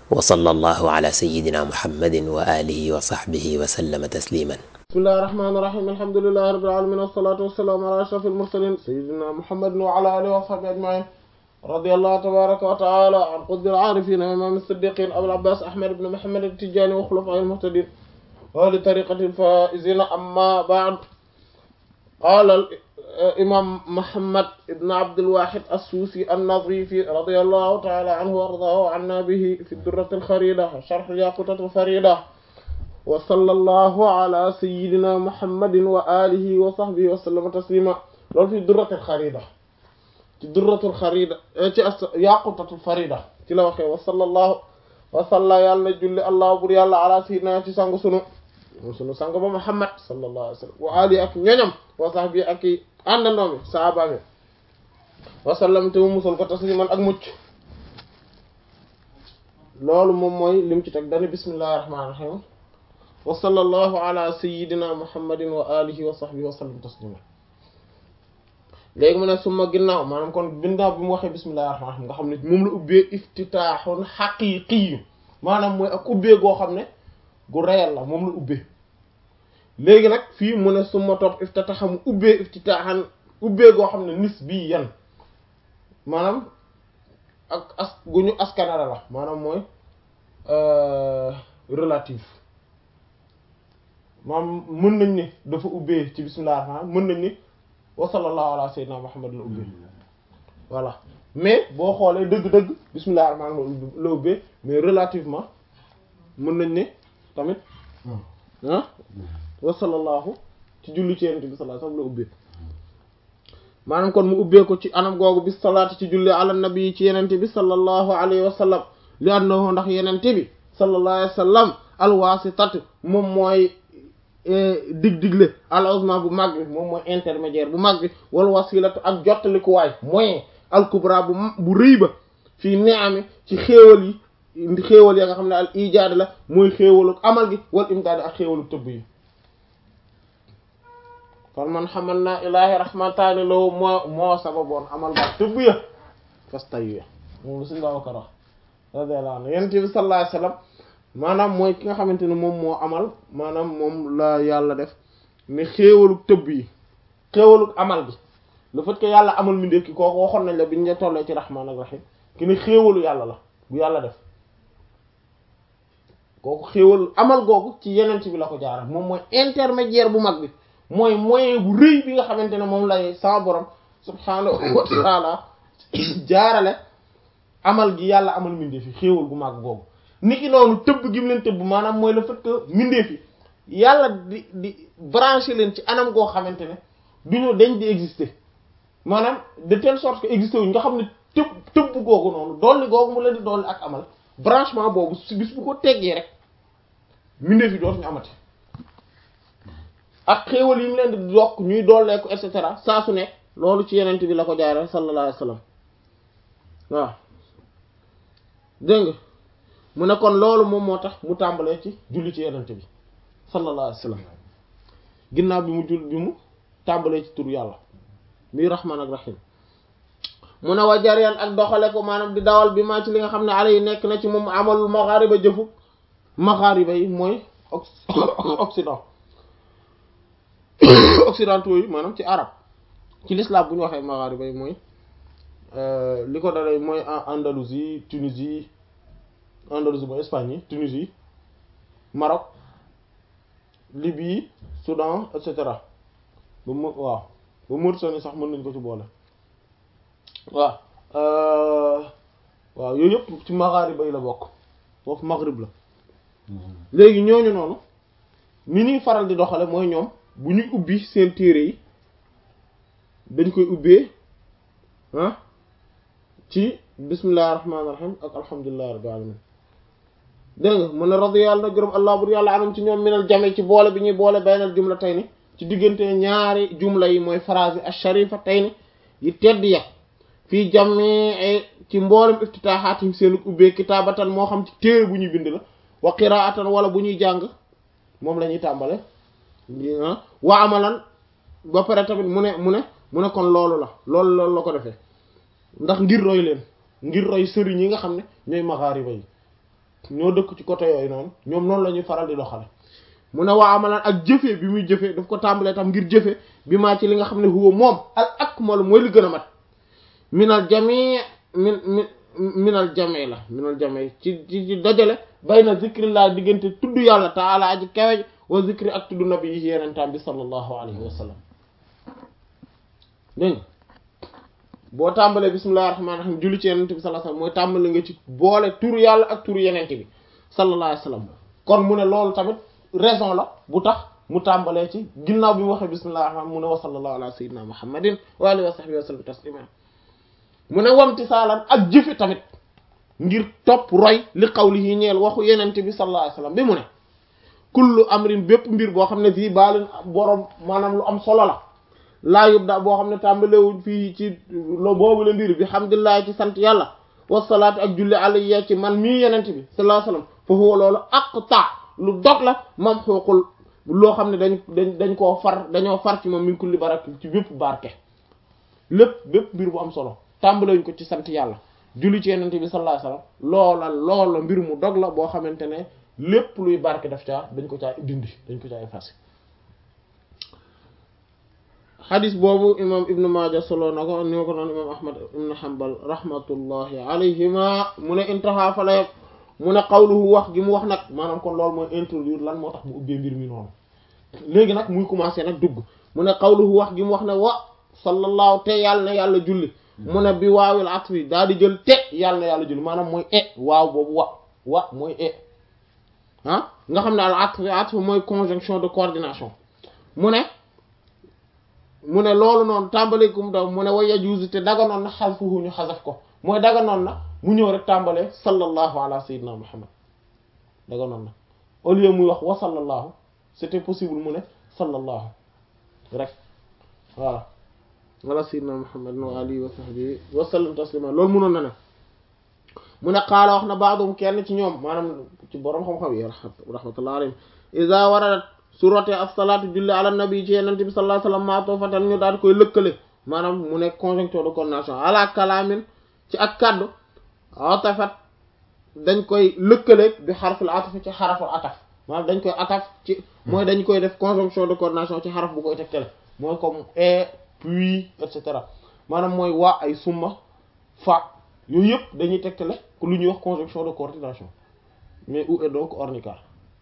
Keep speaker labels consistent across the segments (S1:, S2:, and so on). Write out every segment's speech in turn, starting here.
S1: wa sallallahu ala sayyidina muhammadin wa alihi wa sahbihi wa sallama tasliman
S2: bismillahi rahmaani rahiim alhamdulillahi rabbil aalamiin wassalaatu wassalaamu ala ashrafil mursaliin sayyidina muhammadin wa ala alihi wa sahbihi ajma'iin radiyallahu tabaaraka wa ta'ala an qutbil aarifiin wa imaam as-siddiqiin abil abbaas ahmad ibn muhammad at-tijaani wa xulafaa'il muhtadiin wa li tariiqatil faa'iziin amma ba'd qaala imaam Muhammad ibn Abdul Wahid as-Suusi an-Nazifi radiyallahu ta'ala anhu wa ardaahu wa annaa bihi fi durratil khariida sharh al-yaaqutatil fariida wa sallallahu ala sayyidina Muhammadin wa alihi wa sahbihi wa sallama tasliima loolu fi durratil khariida ci durratil khariida ci yaaqutatil fariida ci la waxee wa sallallahu wa salla yàlla julli allah bur yàlla ala sayyidina ci sangu sunu sunu sang ba Muhammad sallallahu alayhi wa sallam wa alihi ak ñoñam wa sahbihi ak àndandoo mi saaba mi wasallam te mu musal ko tasliman ak mucc loolu moom mooy lim ci teg dani bismillahi rahmaani rahiim wa sallallahu ala sayyidina muhammadin wa alihi wa sahbihi wa sallam taslima léegi mu ne suma ginnaaw maanaam kon ginnaaw bi mu waxee bismillahi rahmaani rahiim nga xam ne moom la ubbee iftitaaxun xaqiiqi maanaam mooy ak ubbee goo xam ne gu réel la moom la ubbee léegi nag fii mu ne suma topp iftitaxa mu ubbee iftitaaxan ubbee goo xam ne nis bii yan maanaam ak as gu ñu askanara la maanaam mooy relatif maanaam mën nañ ne dafa ubbee ci bismillah rahmaan mën nañ ne wa sallallahu ala sayyidina muhammad la ubbee voilà mais boo xoolee dëgg-dëgg bismillah rahmaan la ubbee mais relativement mën nañ ne tamit ah wa sallallahu ci julli ci yonent bi sallallahu alayhi wasallam la ubbee maanaam kon mu ubbee ko ci anam googu bis salaati ci julli ala nabi ci yenente bi sallallahu alayhi wa sallam li annahu ndax yenente bi sallallahu alayhi wa sallam alwaasitat moom mooy dig digle al uzma bu mag bi moom mooy intermédiaire bu mag bi wal wasilatu ak jottalikuwaay moyen al kubra bu bu rëy ba fii ni'ami ci xéewal yi xéewal ya nga xam ne al ijaad la mooy xéewalu amal gi wal imdaad ak xéewalu tëbb yi kon man xamal naa ilaahi rahmataani law moo moo sababoon amal ba tëbb ya fas tay ya moom lu suñu Babacar wax radiyallahu anhu yonent bi sallallahu alayhi wasallam maanaam mooy ki nga xamante ne moom moo amal maanaam moom la yàlla def ne xéewalu tëbb yi xéewalu amal gi le fait que yàlla amal mi ndékki kooku waxoon nañ la biñ la tollee ci rahmaan ak rahim ki ne xéewalu yàlla la bu yàlla def kooku xéewalu amal googu ci yenent bi la ko jaaral moom mooy intermédiaire bu mag bi mooy moyen bu rëy bi nga xamante ne moom lay sama borom subhaanahu wa taala jaarale amal gi yàlla amal mindeef yi xéewal gu mag googu niki noonu tëbb gi mu leen tëbb maanaam mooy le fait que mindeef yi yàlla di di branché leen ci anam goo xamante ne du ñu dañ di exister maanaam de telle sorte que exister wuñ nga xam ne tëbb tëbb googu noonu dolli googu mu leen di dolli ak amal branchement boobu si bis bu ko teggee rek mindeef yi dootuñu amati ak xéewal yi mu leen di yokk ñuy dooleeku et cetera saa su nekk loolu ci yenent bi la ko jaare sallallahu alayhi wasallam waaw dégg nga mu ne kon loolu moom moo tax mu tàmbalee ci julli ci yenent bi sallallahu alayhi wasallam ginnaaw bi mu jull bi mu tàmbalee ci tur yàlla muy rahman ak rahim mu ne wa jaryan ak doxale ko maanaam di dawal bi maa ci li nga xam ne ala yi nekk na ci moom amalul maghariba jëfu maghariba yi mooy occident occidentaux yi maanaam ci arab ci l'islam bu ñu waxee maghariba yi mooy li ko dalee mooy Andalousie Tunisie Andalousie mooy Espagne yi Tunisie Maroc Libye Soudan et cetera ba mu waaw ba Mauritanie sax mën nañ ko ci boole waaw waaw yooyu yëpp ci maghariba yi la bokk foofu maghrib la léegi ñooñu noonu ni ñuy faral di doxale mooy ñoom bu ñuy ubbi seen téere yi dañ koy ubbee ah ci bismillahir rahmanir rahim ak alhamdulillahi rabbil alamin dégg nga mu ne radiyallahu na gërëm allah bur yàlla anam ci ñoom minal jame ci boole bi ñuy boole baynal jumla tey ni ci diggante ñaari jumla yi mooy phrase yi ash-sharifa tey ni yi tedd ya fii jamii ci mboolem iftitaaxaatim seen ubbee kitaabatan moo xam ci téere bu ñuy bind la wa qiraatan wala bu ñuy jàng moom la ñuy tàmbale wa amalan ba pare tamit mu ne mu ne mu ne kon loolu la loolu loolu la ko defee ndax ngir roy leen ngir roy sëriñ yi nga xam ne ñooy maxaariba yi ñoo dëkk ci côté yooyu noonu ñoom noonu la ñuy faral di doxale mu ne waa amalaan ak jëfee bi muy jëfee daf ko tàmbalee tam ngir jëfe bi maa ci li nga xam ne huwa moom al akmalu mooy li gën a mat minal jami min min minal jami la minal jami ci ci ci dajale bayna zikrillah diggante tudd yàlla taala aji kawej wa zikri ak tudd nabi yi yenentaam bi sallallahu alayhi wa sallam dégg boo tàmbalee bismillahir rahmanir rahim julli ci yenente bi sallallahu alayhi wa sallam mooy tàmbale nga ci boole turu yàlla ak turu yenente bi sallallahu alayhi wa sallam kon mu ne loolu tamit raison la bu tax mu tàmbalee ci ginnaaw bi mu waxee bismillahir rahman mu ne wa sallallahu ala sayyidina muhammadin wa alihi wa sahbihi wa sallam taslima mu ne wamti saalan ak jëfe tamit ngir topp roy li qawlihi ñeel waxu yenente bi sallallahu alayhi wa sallam bi mu ne kullu amrin bépp mbir boo xam ne fii baalin borom maanaam lu am solo la laa yubda boo xam ne tàmbalewuñ fii ci lo boobu la mbir bi hamdulillahi ci sant yàlla wasalaatu ak julli alayya ci man mii yenente bi sallallahu alayhi wa sallam fa huwa loolu aqta lu dog la mam xooqul loo xam ne dañ dañ dañ koo far dañoo far ci moom min kulli barak ci bépp barke lépp bépp mbir bu am solo tàmbalewuñ ko ci sant yàlla julli ci yenente bi sallallahu alayhi wasallam loola loola mbir mu dog la boo xamante ne lépp luy barke daf caa dañ ko caa dindi dañ ko caa effacé xadis boobu imam ibnu maaja solo na ko ni ko noon imam ahmad ibnu hanbal rahmatullahi alayhima mu ne intaha fa la mu ne qawluhu wax gi mu wax nag maanaam kon loolu mooy introduire lan moo tax mu ubbee mbir mi noonu léegi nag muy commencé nag dugg mu ne qawluhu wax gi mu wax ne wa sallallahu te yàlla na yàlla julli mu ne bi waawil atfi daal di jël te yàlla na yàlla julli maanaam mooy e waaw boobu wa wa mooy e ah nga xam ne al atfi atfi mooy conjonction de coordination mu ne mu ne loolu noonu tàmbalikum daw mu ne wa yajuzu te daganoon na xasfuhu ñu xasaf ko mooy daganoon na mu ñëw rek tàmbalee sallallahu ala sayyidina muhammad daganoon na au lieu muy wax wa sallallahu c'était possible mu ne sallallahu rek voilà wala sayyidina muhammad wa alihi wa sahbihi wa sallam taslima loolu mënoon na ne mu ne qaala wax na baadum kenn ci ñoom maanaam ci boroom xam-xam yi rahmatullah alayhim iza waradat su rotee as-salaatu julli ala nabi ci yenente bi sallallahu alayhi wasallam maa toofatan ñu daal koy lëkkale maanaam mu nekk conjonction de coordination ala kalaamin ci ak kaddu atafat dañ koy lëkkale bi xarful ataf ci xaraful ataf maanaam dañ koy ataf ci mooy dañ koy def conjonction de coordination ci xaraf bu koy tegtale mooy comme et puis et cetera maanaam mooy waa ay summa fa yooyu yëpp dañuy tegtale lu ñuy wax conjonction de coordination mais où est donc ornicar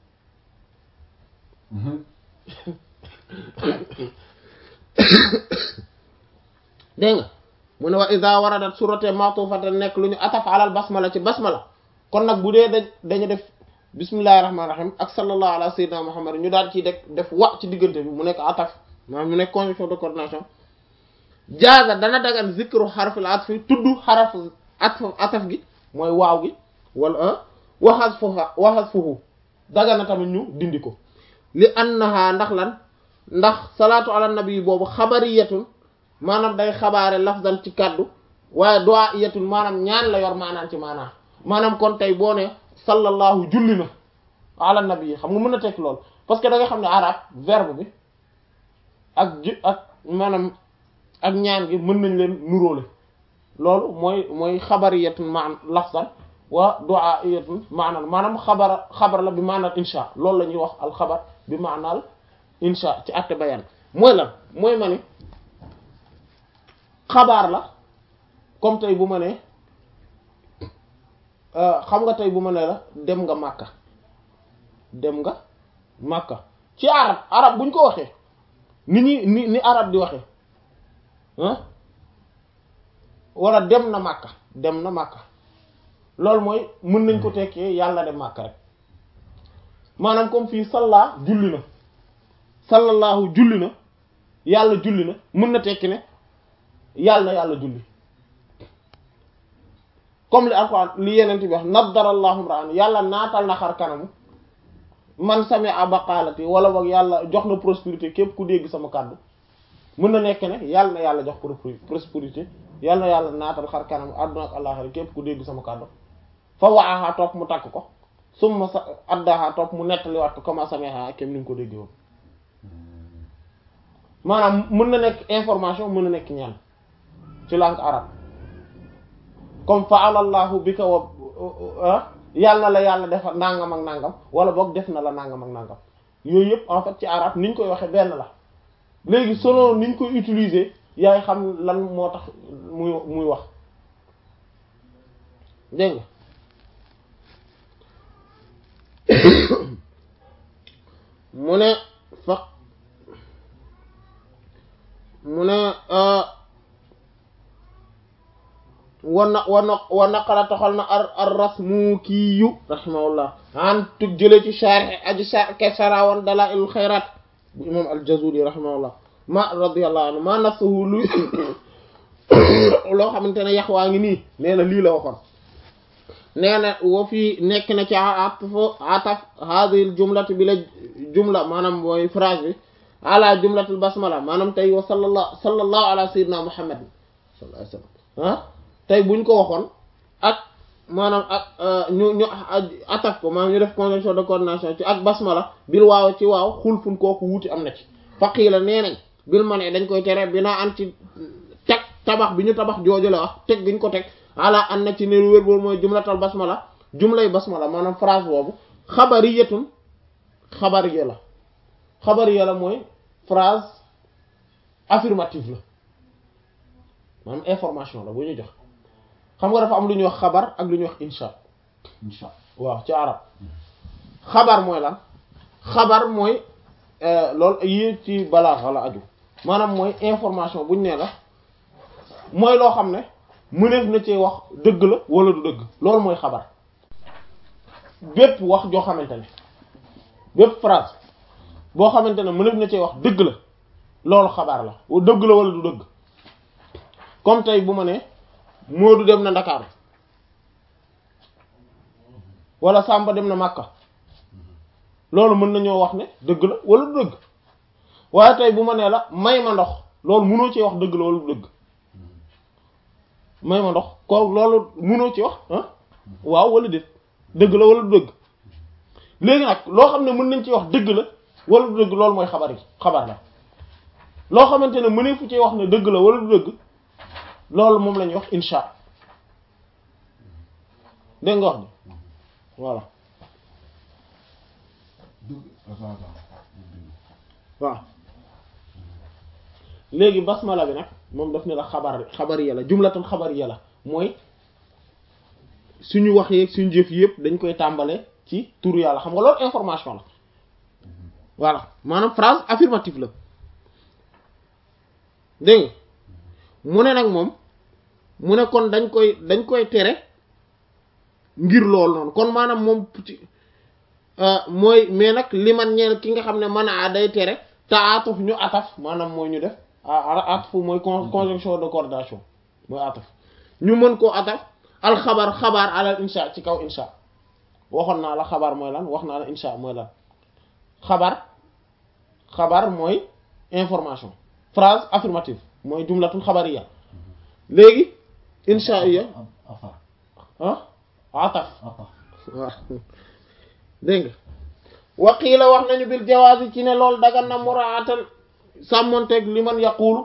S2: dégg nga mu ne wa iza waradat surate matufatan nekk lu ñu ataf alal basmala ci basmala kon nag bu dee dañ dañu def bismillahir rahmanir rahim ak sallallahu ala sayyidina muhammad ñu daal ciy def def wa ci diggante bi mu nekk ataf maanaam mu nekk conjonction de coordination jaaza dana dagan zikru xarfil atfi tudd xaraf atf ataf gi mooy waaw gi wala waxas fuha waxas fuhu daga na tamit ñu dindi ko li annaha ndax lan ndax salaatu ala nabi boobu xabariyatun maanaam day xabaare lafzan ci kaddu waaye du'aiyatun maanaam ñaan la yor maanaam ci maanaam maanaam kon tey boo ne sallallahu julli na ala nabi xam nga mën na tekk lool parce que da nga xam ne arab verbe bi ak ji ak maanaam ak ñaan gi mën nañ leen nuróole loolu mooy mooy xabariyatun maan lafzan wa du'aiyatun maanaam maanaam xabara xabar la bi maanaam insha loolu la ñuy wax alxabar bi maanaal insha ci àtte bayan mooy lan mooy ma ni xabaar la comme tey bu ma ne xam nga tey bu ma ne la dem nga màkka dem nga màkka ci arab arab buñ ko waxee ni ñuy ni ni arab di waxee ah wala dem na màkka dem na màkka loolu mooy mën nañ ko tekkee yàlla dem màkka rek maanaam comme fii salla julli na sallallahu julli na yàlla julli na mën na tekki ne yàlla na yàlla julli comme li alquran li yeneen bi wax naddarallahu ra'an yàlla naatal na xar kanamu man sami'a baqalati wala boog yàlla jox na prospérité képp ku dégg sama kàddu mën na nekk ne yàlla na yàlla jox prospérité yàlla na yàlla naatal xar kanamu àdduna ak àllaxira képp ku dégg sama kàddu fa waaxaa topp mu takk ko summa sa addaha topp mu nettaliwaat ko comment sami'a kem ni nga ko déggee woon maanaam mën na nekk information mën na nekk ñaan ci langue arabe comme fa'ala Allahu bika wa yàlla la yàlla defal nangam ak nangam wala boog def na la nangam ak nangam yooyu yëpp en fait ci arab niñ koy waxee benn la léegi selon niñ koy utiliser yaay xam lan moo tax muy muy wax dégg nga mu ne fa mu ne wana wana wa naqala toxal na ar ar rasmukiyu rahimahullah an tug jële ci sharh aji sharh ke sarawoon dalailul xayrat bu imam al-Jazuli rahimahullah ma radiyallahu anhu ma nafsuhu lu loo xamante ne yax waa ngi nii nee na lii la waxoon nee na wa fii nekk na ci atf ataf hadhihi al jumlati bi la jumla maanaam mooy phrase bi ala jumlatul basmala maanaam tey wa sallallahu sallallahu ala sayyidina muhammad sallallahu alayhi wasallam ah tey buñ ko waxoon ak maanaam ak ñu ñu ataf ko maanaam ñu def conjonction de coordination ci ak basmala bil waaw ci waaw xulfun kooku wuuti am na ci faqiila nee nañ bil ma ne dañ koy tere binaa an ci teg tabax bi ñu tabax jooju la wax teg gi ñu ko teg ala an na ci ne lu wér boobu mooy jumlatal basmala jumlay basmala maanaam phrase boobu xabariyatun xabariya la xabariya la mooy phrase affirmative la maanaam information la bu ñu jox xam nga dafa am lu ñuy wax xabar ak lu ñuy wax insha
S3: insha
S2: waaw ci arab xabar mooy lan xabar mooy loolu yi ci balaaxa la aju maanaam mooy information buñ nee la mooy loo xam ne mëneef na ci wax dëgg la wala du dëgg loolu mooy xabar bépp wax joo xamante ne bépp phrase boo xamante ne mëneef na ci wax dëgg la loolu xabaar la dëgg la wala du dëgg comme tey bu ma ne Moodu dem na Ndakaaru wala Samba dem na Makka loolu mën nañoo wax ne dëgg la wala du dëgg waaye tey bu ma nee la may ma ndox loolu mënoo ci wax dëgg la wala du dëgg may ma ndox ko loolu mënoo ci wax ah waaw wala déet dëgg la wala du dëgg léegi nag loo xam ne mën nañ ci wax dëgg la wala du dëgg loolu mooy xabar yi xabar la loo xamante ne mënee fu ci wax ne dëgg la wala du dëgg loolu moom la ñuy wax insha dégg nga wax ni voilà waaw léegi basmala bi nag moom daf ne la xabar xabariya la jumlatul xabariya la mooy suñu wax yeeg suñu jëf yëpp dañ koy tàmbale ci turu yàlla xam nga loolu information la voilà maanaam phrase affirmative la dégg nga mu ne nag moom mu ne kon dañ koy dañ koy tere ngir loolu noonu kon maanaam moom ci mooy mais nag li man ñeel ki nga xam ne mën a day tere te atuf ñu ataf maanaam mooy ñu def ataf mooy conjonction de coordination mooy ataf ñu mën koo ataf alxabar xabaar alal insha ci kaw insha waxoon naa la xabaar mooy lan wax naa la insha mooy lan xabar xabar mooy information phrase affirmative mooy jumlatul xabariya léegi insha iya ah ataf waaw dégg nga waqiila wax nañu bil jawaasi ci ne loolu dagan na muraatan sàmmonteeg li man yaquulu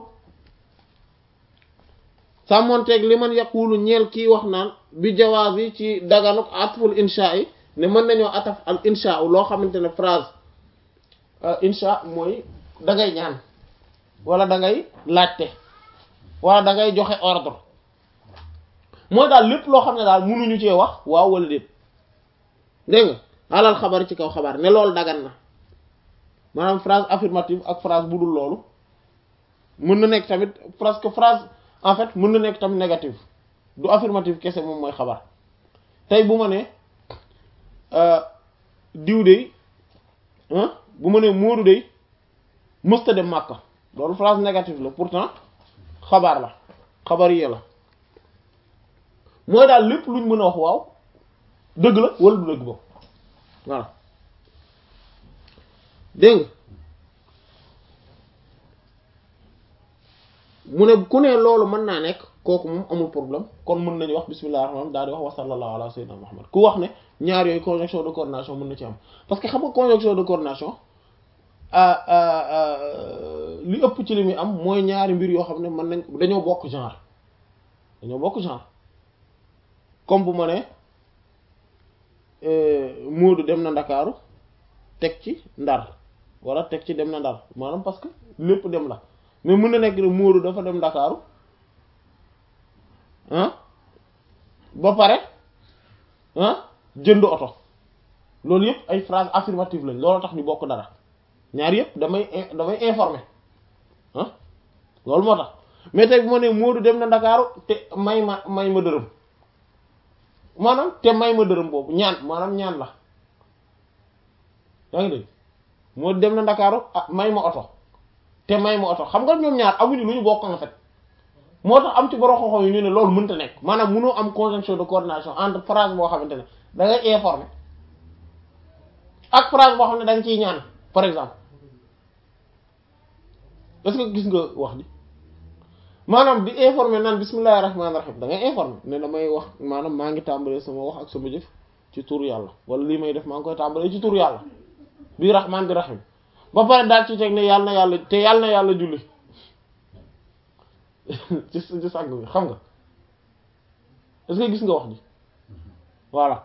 S2: sàmmonteeg li man yaquulu ñeel kii wax naan bi jawaasi ci daganuk atful insha yi ne mën nañoo ataf al insha loo xamante ne phrase insha mooy da ngay ñaan wala da ngay laajte wala da ngay joxe ordre mooy daal lépp loo xam ne daal mënuñu cee wax waaw wala déet dégg nga alal xabar ci kaw xabaar ne loolu dagan na maanaam phrase affirmative ak phrase bu dul loolu mën na nekk tamit parce que phrase en fait mën na nekk tamit négative du affirmative kese moom mooy xabar tey bu ma ne diw de bu ma ne Moodu de mësta dem Màkka loolu phrase négative la pourtant xabaar la xabar yee la mooy daal lépp luñ mën a wax waaw dëgg la wala du dëgg boobu voilà dégg nga mu ne ku ne loolu mën naa nekk kooku moom amul problème kon mën nañu wax bismillahir rahmanir rahim daal di wax wa sallallahu ala sayyidina muhammad ku wax ne ñaar yooyu conjonction de coordination mën na ci am parce que xam nga conjonction de coordination li ëpp ci li muy am mooy ñaari mbir yoo xam ne mën nañ dañoo bokk genre dañoo bokk genre comme bu ma ne Moodu dem na Ndakaaru teg ci Ndar wala teg ci dem na Ndar maanaam parce que lépp dem la mais mën na nekk ne Moodu dafa dem Ndakaaru ah ba pare ah jënd oto loolu yëpp ay phrase affirmative lañ loolu tax ñu bokk dara ñaar yëpp damay damay informer ah loolu moo tax mais tey bu ma nee Moodu dem na Ndakaaru te may ma may ma dërëm maanaam te may ma dërëm boobu ñaan maanaam ñaan la yaa ngi dégg Moodu dem na Ndakaaru ah may ma oto te may ma oto xam nga ñoom ñaar amuñu lu ñu bokk en fait moo tax am ci borom xoxo yi ñu ne loolu mënta nekk maanaam mënoo am conjonction de coordination entre phrase boo xamante ne da ngay informer ak phrase boo xam ne da nga ciy ñaan par exemple est-ce que gis nga wax ji maanaam di informer naan bismillahir rahmanir rahim da ngay informer ne damay wax maanaam maa ngi tàmbalee sama wax ak sama jëf ci tur yàlla wala lii may def maa ngi koy tàmbalee ci tur yàlla bi rahman bi rahim ba pare daal ci teg ne yàlla na yàlla te yàlla na yàlla julli ci ci sàgg bi xam nga est-ce que gis nga wax ji voilà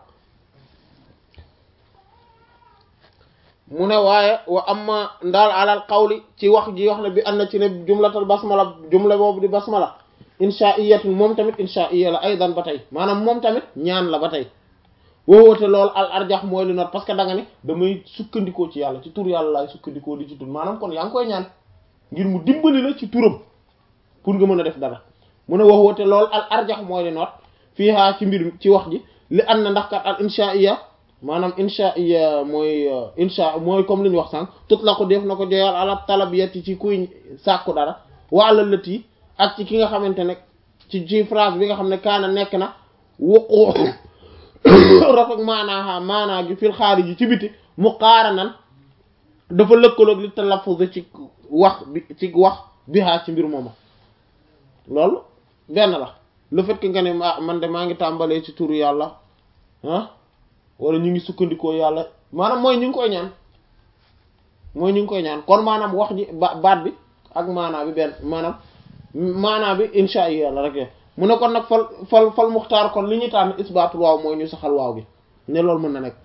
S2: mu ne waaye wa amma ndaal alal qawli ci wax ji wax ne bi am na ci ne jumlatal basmala jumla boobu di basmala inshaa'iyatun moom tamit inshaa'iyya la aydan ba tey maanaam moom tamit ñaan la ba tey woowoote loolu al arjax mooy li not parce que da nga ne damay sukkandikoo ci yàlla ci tur yàlla laay sukkandikoo di ci tur maanaam kon yaa ngi koy ñaan ngir mu dimbali la ci turam pour nga mën a def dara mu ne woowoote loolu al arjax mooy li not fiihaa ci mbir ci wax ji li am na ndax kat al inshaa'iyya maanaam insha iya mooy insha mooy comme li ñu wax sànq tut la ko def na ko joyal ala talabiyati ci kuy sàkku dara wala lët yi ak ci ki nga xamante ne ci ci phrase bi nga xam ne kaana nekk na wuqu rafet maanaa maanaa gi fil xaarij yi ci biti mu qaara nan dafa lëkkaloog li talaffuz ci wax bi ci wax bihaa ci mbir mooma loolu benn la le fait que nga ne man de maa ngi tàmbalee ci turu yàlla ah wala ñu ngi sukkandikoo yàlla maanaam mooy ñu ngi koy ñaan mooy ñu ngi koy ñaan kon maanaam wax ji ba baat bi ak maanaa bi benn maanaam maanaa bi insha allah yàlla rek mu ne kon nag fal fal fal muxtaar kon li ñu tànn isbaatul waaw mooy ñu saxal waaw gi ne loolu mën na nekk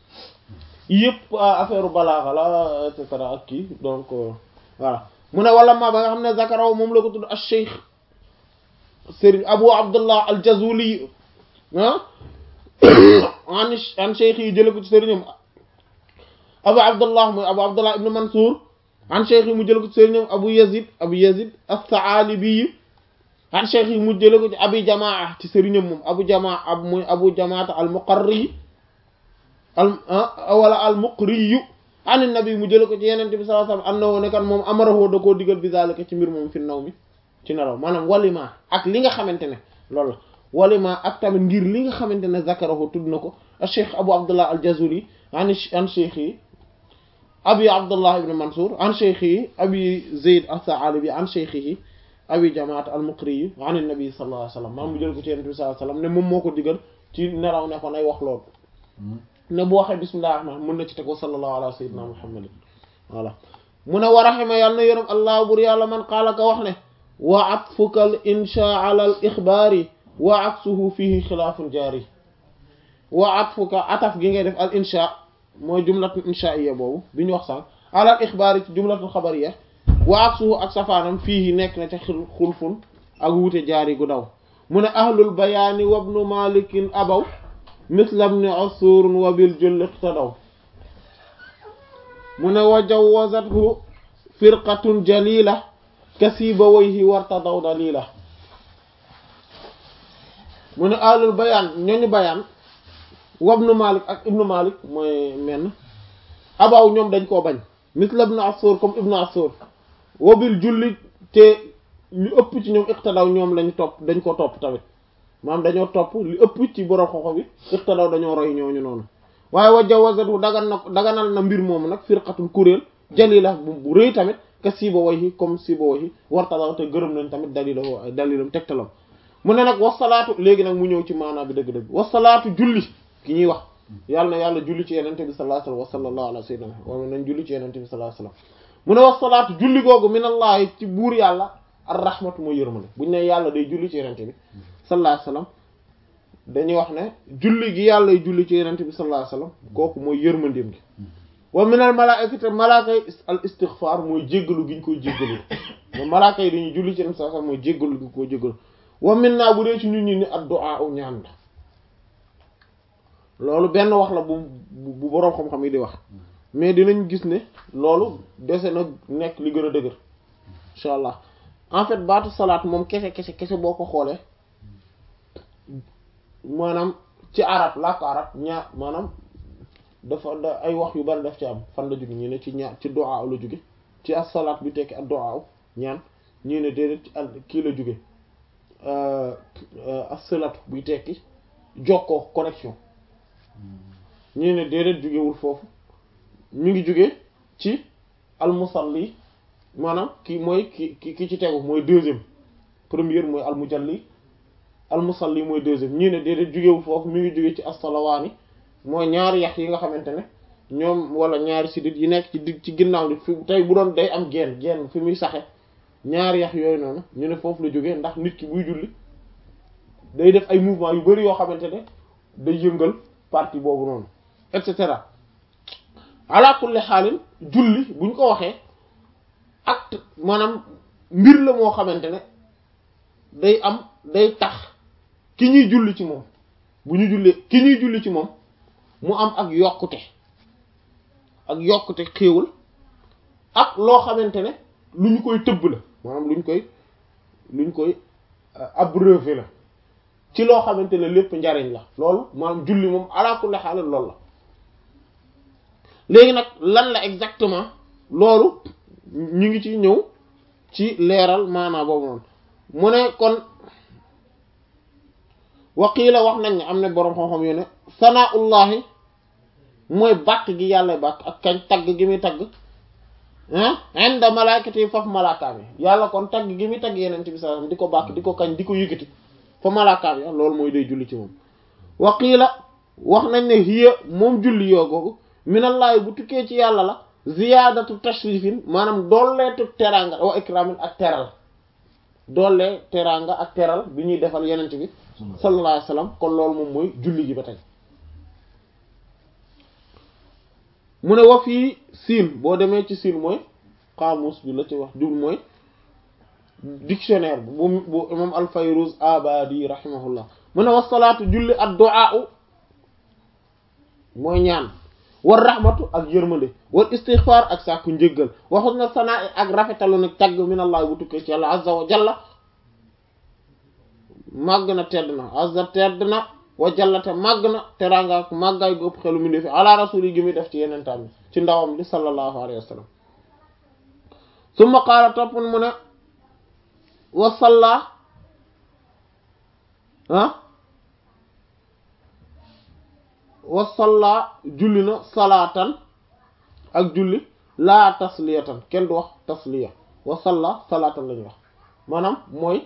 S2: yëpp affaire balaaxa la et cetera ak kii donc voilà mu ne wala ma ba nga xam ne zakaraw moom la ko tudd al cheikh sëriñ abu abdullah al jazuli ah an an cheikh yi jële ko ci sëriñam abu abdullah mooy abu abdullah ibn mansour an cheikh yi mu jële ko ci sëriñam abu yazid abu yazid as-saalibi an cheikh yi mu jële ko ci abi jamaa ci sëriñam moom abu jamaa ab muy abu jamaata al muqarri al wala al muqri an nabi mu jële ko ci yenente bi sallallahu alayhi wasallam annahu ne kan moom amarahu da koo digal bi zalika ci mbir moom fi naw mi ci nelaw maanaam walima ak li nga xamante ne loolu la walima ak tamit ngir li nga xamante ne zakarahu tudd na ko cheikh abu abdullah al jazuli an an cheikh yi abi abdullah ibn mansour an cheikh yi abi zayd as-sa'alibi an cheikh yi abi jamaat al muqri yi an nabi sallallahu alayhi wasallam maam mu jël ko ci yonent bi sallallahu alayhi wasallam ne moom moo ko digal ci nelaw ne ko nay wax loolu ne bu waxee bismillah rahman mën na ci teg wa sallallahu ala sayyidina muhammadin voilà mu ne wa rahima yàlla na yërëm allah bur yàlla man qaala ka wax ne wa atfuka al insha ala al ixbaari wa aksuhu fihi xilaafun jaari wa atfuka ataf gi ngay def al insha mooy jumlatul inshaiya boobu bi ñu wax sànq ala al ixbaari ci jumlatul xabariya wa aksuhu ak safaanam fihi nekk na ca xulfun ak wuute jaari gu daw mu ne ahlul bayaani wabnu malikin abaw misla ibn usur wa bil jull iqtadaw mu ne wa jawwazathu firqatun jalila kasiba wayhi wartadaw dalila mu ne ahlul bayaan ñooñu bayaan wabnu malik ak ibnu malik mooy menn abaw ñoom dañ koo bañ misla ibn usur comme ibnu usur wa bil julli te ñu ëpp ci ñoom iqtadaw ñoom lañ topp dañ ko topp tamit maanaam dañoo topp li ëpp ci borom xoxo bi iqtadaw dañoo roy ñooñu noonu waaye wa jawazatu dagan na daganal na mbir moomu nag firqatul kuréel jalila bu bu rëy tamit ka siiba wayhi comme siiba wayhi wartadaw te gërëm nañ tamit dalila ay dalilam tegtalam mu ne nag wasalaatu léegi nag mu ñëw ci maanaa bi dëgg-dëgg wasalaatu julli ki ñuy wax yàlla na yàlla julli ci yenente bi sallallahu alayhi wa sallallahu ala sayyidina wa nañ julli ci yenente bi sallallahu alayhi wa sallam mu ne wasalaatu julli googu minallahi ci buur yàlla ar rahmatu mooy yërmande buñ ne yàlla day julli ci yenente bi sallallahu alayhi wa sallam dañuy wax ne julli gi yàlla julli ci yenente bi sallallahu alayhi wasallam kooku mooy yërmandeem gi wa minal malaa'ikati malaaka yi al istighfar mooy jéggalu gi ñu koy jéggalu ma malaaka yi dañuy julli ci yenente sallallahu alayhi wasallam mooy jéggalu gi ñu koy jéggalu wa minna bu dee ci ñun ñi ni ad-du'a u ñaan la loolu benn wax la bu bu boroom xam-xam yi di wax mais dinañ gis ne loolu dese na nekk li gën a dëgër insha allah en fait baatu salaat moom kese kese kese boo ko xoolee maanaam ci arab làkk arab ñaar maanaam dafa da ay wax yu bari daf ci am fan la jóge ñu ne ci ñaar ci du'a la jóge ci as-salaat bi tekki ak du'a ñaan ñii ne déedéet ci al kii la jóge as-salaatu buy tekki jokkoo connexion ñii ne déedéet jógewul foofu ñu ngi jóge ci al-musalli maanaam ki mooy ki ki ki ci tegu mooy deuxième première mooy al-mujalli al-musalli mooy deuxième ñii ne déedéet jógewul foofu mi ngi jóge ci as-salawaani mooy ñaari yax yi nga xamante ne ñoom wala ñaari sidit yi nekk ci di ci ginnaaw ni fi tey bu doon day am geen geen fi muy saxe ñaari yax yooyu noonu ñu ne foofu la jógee ndax nit ki buy julli day def ay mouvement yu bari yoo xamante ne day yëngal partie boobu noonu et cetera ala kulli xaalin julli buñ ko waxee acte maanaam mbir la moo xamante ne day am day tax ki ñuy julli ci moom bu ñu jullee ki ñuy julli ci moom mu am ak yokkute ak yokkute xéewal ak loo xamante ne lu ñu koy tëbb la maanaam lu ñu koy lu ñu koy abreuver la ci loo xamante ne lépp njariñ la loolu maanaam julli moom ala kulli xaal loolu la léegi nag lan la exactement loolu ñu ngi ci ñëw ci leeral maanaa boobu noonu mu ne kon waqiila wax nañ ne am na boroom xam-xam yu ne sanaullahi mooy bàkk gi yàlla bàkk ak kañ tagg gi muy tagg ah inda malaakati faf malaakaam yi yàlla kon tagg gi muy tagg yeneen bi sallallahu alayhi wasallam di ko bàkk di ko kañ di ko yëkkati fa malaakaam yi loolu mooy day julli ci moom waqiila wax nañ ne hiya moom julli yoo googu minallahi bu tukkee ci yàlla la ziyaadatu tashrifin maanaam dooleetu teraanga wa ikramin ak teral doole teraanga ak teral bi ñuy defal yeneen bi sallallahu alayhi wasallam kon loolu moom mooy julli gi ba tey mu ne wa fii siin boo demee ci siin mooy xaamus bi la ci wax jul mooy dictionnaire bu bu imam al-Fayruz Abadi rahimahullah mu ne wa salaatu julli ad du'a mooy ñaan war rahmatu ak yërmande war istighfar ak sàkku njéggal waxut na sanaa ak rafetalu nag tagg min allah bu tukkee ci yàlla azza wa jalla màgg na tedd na azza tedd na wa jallate màgg na teraanga ak màggaay gu ëpp xelu mu ndefi ala rasul yi gi muy def ci yeneen tam ci ndawam li sallallahu alayhi wa sallam summa qaala topp mu ne wa salla ah wa salla julli na salaatan ak julli laa tasliyatan kenn du wax tasliya wa salla salaatan lañuy wax maanaam mooy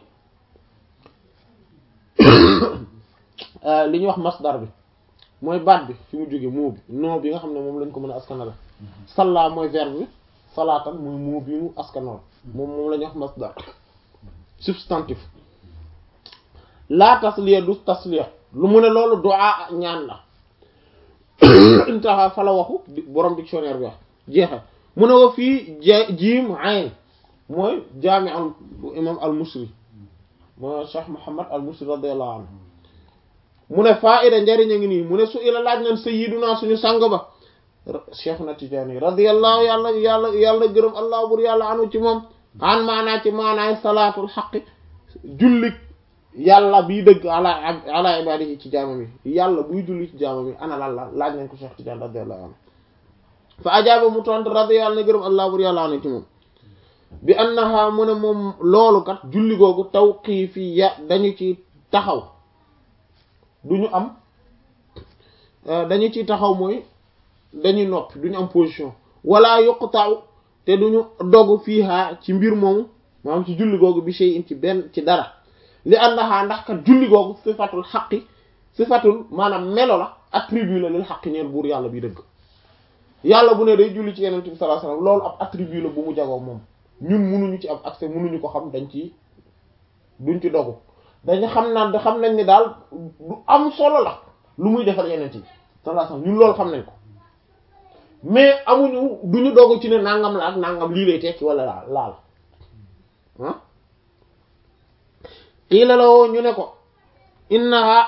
S2: li ñuy wax masdar bi mooy baat bi fi mu jóge moo bi non bi nga xam ne moom lañ ko mën a askanale salla mooy verbe bi salaatan mooy moo bi mu askanal moom moom la ñuy wax masdar substantif laa tasliya du tasliya lu mu ne loolu du'a ñaan la intaha fa la waxu borom dictionnaire bi wax jeexal mu ne wa fii jiim ayn mooy jaami al imam al musri mooy cheikh muhammad al musri radiyallahu anhu mu ne faida njariñ a ngi nii mu ne su ila laaj nañ sayyiduna suñu sang ba cheikh na tijaani radiyallahu yàlla yàlla yàlla gërëm allah bur yàlla anu ci moom an maanaa ci maanaay salaatul xaqi jullik yàlla bii dëgg ala ala ibadihi ci jaamam yi yàlla buy julli ci jaamam yi ana lan la laaj nañ ko cheikh tidiane radiyallahu anhu fa ajaaba mu tontu radiyallahu na gërëm allah bur yàlla anu ci moom bi annaha mu ne moom loolu kat julli googu tawqiifi ya dañu ci taxaw duñu am dañu ci taxaw mooy dañuy noppi duñu am position wala yuqta'u te duñu dogu fiiha ci mbir moomu maanaam ci julli googu bi shay'in ci benn ci dara li annaha ndax kat julli googu sifatul xaqi sifatul maanaam melo la attribut la lil xaqi ñeel buur yàlla bi dëgg yàlla bu ne day julli ci yeneen bi sallallahu alayhi wasallam loolu ab attribut la bu mu jagoo moom ñun munuñu ci am accès munuñu ko xam dañ ci duñ ci dogu dañu xam naan da xam nañ ni daal lu am solo la lu muy defal yeneen yi sallallahu alayhi wasallam ñun loolu xam nañ ko mais amuñu duñu dogu ci ne nangam la ak nangam lii lay tekki wala laal laal ah xiila la woo ñu ne ko innaha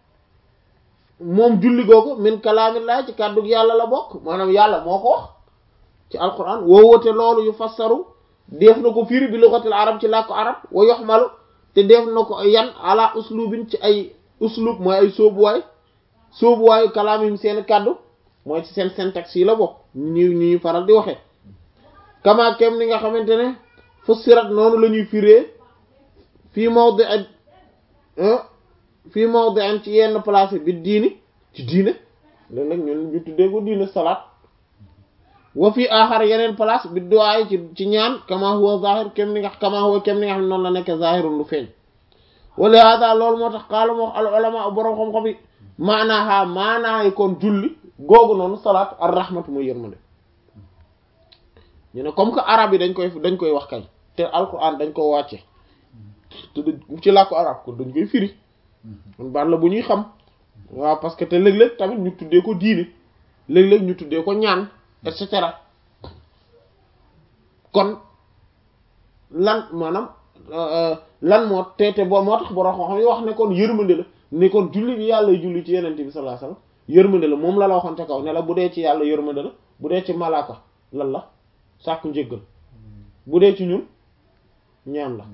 S2: moom julli googu min kalaamillah ci kàddug yàlla la bokk maanaam yàlla moo ko wax ci alquran woowote loolu yu fassaru def na ko firi bi lugatil arab ci làkku arab wa yoxmalu te def na ko yan ala uslubin ci ay uslub mooy ay sóobuwaay sóobuwaayu kalaamim seen kàddu mooy ci seen syntaxe yi la bokk ñu ñuy faral di waxee kama kem ni nga xamante ne fussirat noonu la ñuy firee fii mawdi ak fii mawdi an ci yenn place bi diini ci diine léeg nag ñun ñu tuddee ko diine salaat wa fii aaxar yeneen place bi duwaay ci ci ñaan kama huwa zahir kem ni nga kama huwa kem ni nga xam ne noonu la nekk zahirun lu feeñ wala hada loolu moo tax xaala moo wax al ulama borom xam-xam yi maanaaha maanaay kon julli googu noonu salaat ar rahmatu muy yërmande ñu ne comme que arab yi dañ koy dañ koy wax kay te alquran dañ ko wàcce te ci làkku arab kon dañ koy firi kon baat la bu ñuy xam waaw parce que te léeg-léeg tamit ñu tuddee ko diine léeg-léeg ñu tuddee ko ñaan et cetera kon lan maanaam lan moo te te boo moo tax borom xam-xam yi wax ne kon yërmande la ne kon julli bi yàlla julli ci yenente bi sallallahu alayhi wasallam yërmande la moom la la waxoon ca kaw ne la bu dee ci yàlla yërmande la bu dee ci malaaka lan la sàkku njéggal bu dee ci ñun ñaan la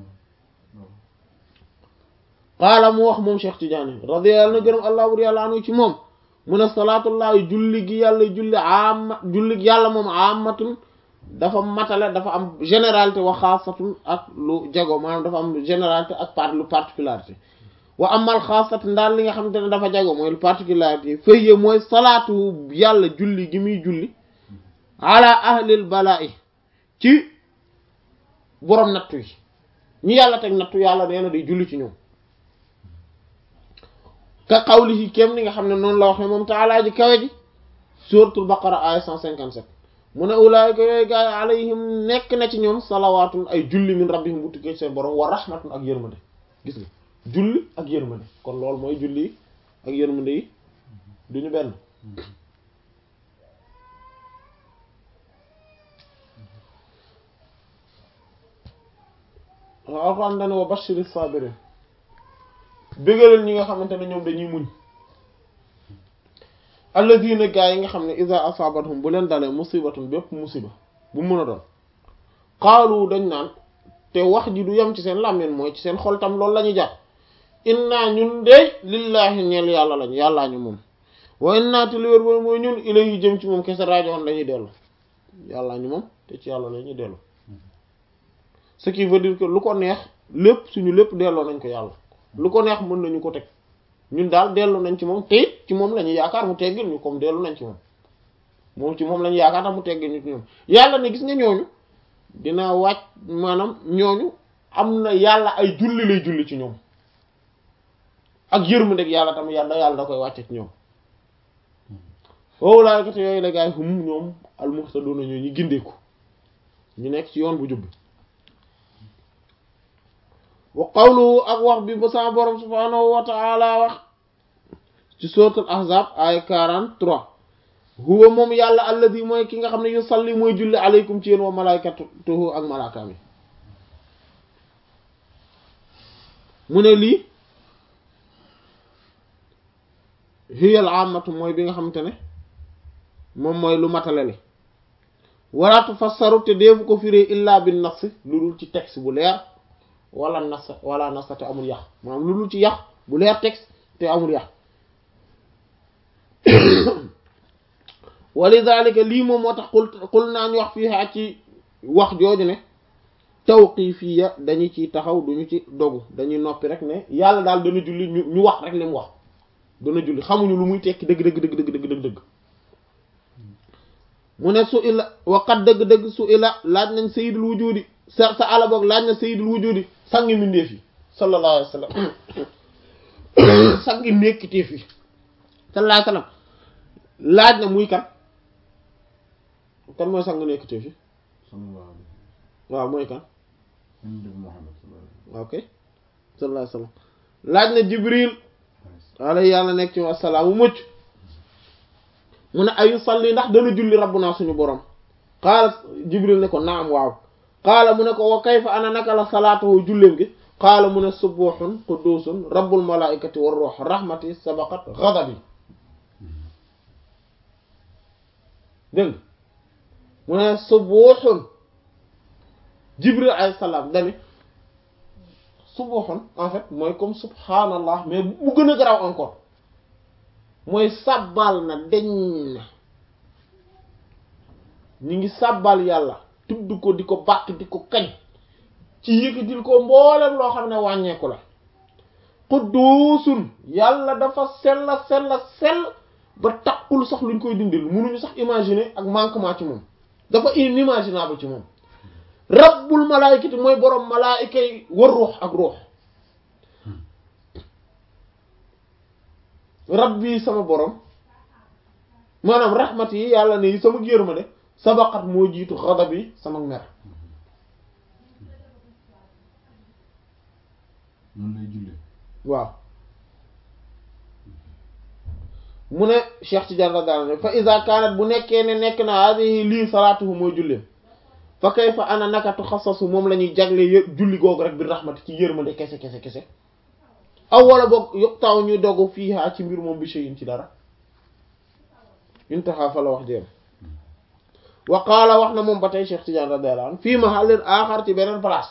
S2: qaala mu wax moom Cheikh Tidiane radiyallahu na gërëm allah bur yàlla anu ci moom mu ne salaatullahi julli gi yàlla julli amma julli gi yàlla moom ammatun dafa matale dafa am généralité wa xaasatun ak lu jago maanaam dafa am généralité ak part lu particularité wa amal xaasat ndaal li nga xamante ne dafa jago mooy lu particularité fëye mooy salaatu yàlla julli gi muy julli ala ahlil balaa'i ci borom nattu yi ñi yàlla teg nattu yàlla nee na day julli ci ñoom ka qawlihi kem ni nga xam ne noonu la waxee moom taalaa ji kawe ji suratul baqara aya 157 mu ne ulaayika yooyu gaay alayhim nekk na ci ñoom salawaatun ay julli min rabbihim bu tukkee seen borom wa rahmatun ak yërmande gis nga julli ak yërmande kon loolu mooy julli yi ak yërmande yi duñu benn waaw alxuraan dane wa bashiri sabirin bégalal ñi nga xamante ne ñoom dañuy muñ alladina gaa yi nga xam ne iza asabathum bu leen dalee musibatun bépp musiba bu mën a doon xaalu dañ naan te wax ji du yem ci seen làmmeen mooy ci seen xol tam loolu la ñuy jàpp inna ñun dey lillahi ñeel yàlla lañ yàllaa ñu moom wa inna te li wér booy mooy ñun ilayhi jëm ci moom kese rajoon lañuy dellu yàllaa ñu moom te ci yàlla la ñuy dellu ce qui veut dire que lu ko neex lépp suñu lépp delloo nañ ko yàlla lu ko neex mën nañu ko teg ñun daal dellu nañ ci moom te it ci moom la ñuy yaakaar mu teggil ñu comme dellu nañ ci moom moom ci moom la ñuy yaakaar tax mu teggil ñu ci ñoom yàlla ne gis nga ñooñu dina wàcc maanaam ñooñu am na yàlla ay julli lay julli ci ñoom ak yërmandeeg yàlla tamit yàlla yàlla da koy wàcce ci ñoom wowulaaykat yooyu la gaay hum ñoom almuhtaduna ñoo ñu gindeeku ñu nekk ci yoon bu jubbi wa qawluhu ak wax bi ba sama borom subhaanahu wa ta'ala wax ci suratul ahzab ay 43 huwa moom yàlla alladi mooy ki nga xam ne yusalli mooy julli aleykum ci yéen wa malaikatuhu ak malaakaam yi mu ne lii hiyal amatu mooy bi nga xamante ne moom mooy lu matale li wala tufassaru te deefu ko firee illa bin nas lu dul ci texte bu leer wala nas wala nas te amul yàq maanaam lu dul ci yàq bu leer texte te amul yàq walidhalika lii moom moo tax xul xul naa ñu wax fii xaa ci wax jooju ne tawqifiya dañu ciy taxaw duñu ci dogu dañuy noppi rek ne yàlla daal dana julli ñu ñu wax rek li mu wax dana julli xamuñu lu muy tekki dëgg dëgg dëgg dëgg dëgg dëgg dëgg mu ne su ila waqat dëgg-dëgg su ila laaj nañ sayyidul wujudi sa sa ala boog laaj na sayyidul wujudi sangi mindeef yi sallallahu alayhi wa sallam sangi nekkiteef yi sallallahu alayhi wa sallam laaj na muy kan kan mooy sang nekkiteef yi waaw mooy kan ok sallallahu alayhi wa sallam laaj na jibril wala yàlla nekk ci wasalaamu mucc mu ne ayu salli ndax dana julli rabbuna suñu borom qaala jibril ne ko naam waaw qaala mu ne ko wa kayfa ana naka la salaatuhu julleem gi qaala mu ne subuhun qudusun rabbul malaikati war ruux rahmati sabaqat ghadabi dégg mu ne subuhun jibril alayhi salaam dani subuhun en fait mooy comme subhanallah mais bu gën a garaaw encore mooy sàbbal na deñ na ñu ngi sàbbal yàlla tudd ko di ko bàkk di ko kañ ci yëkkatil ko mboolem loo xam ne wàññeeku la qudduusun yàlla dafa sella sella sell ba takkul sax luñ koy dindil mënuñu sax imaginer ak manquement ci moom dafa inimaginable ci moom rabbul malaayikati mooy boroom malaayika yi war ruux ak ruux rabbi sama borom maanaam rahmat yi yàlla ne sama yërmande sabaqat moo jiitu xadab yi sama mer
S3: noonu lay jullee
S2: waaw mu ne Cheikh Tidiane radiyallahu anhu fa iza kanat bu nekkee ne nekk na hadihi lii salaatuhu mooy julleem fa kayfa ana naka tuxassasu moom la ñuy jagle yë- julli googu rek bi rahmati ci yërmande kese kese kese aw wala boog yëpp taw ñu dogu fiihaa ci mbir moom bi shay'in ci dara intaha fa la wax jéem wa qaala wax na moom ba tey Cheikh Tidiane radiyallahu anhu fii mahallin aaxar ci beneen place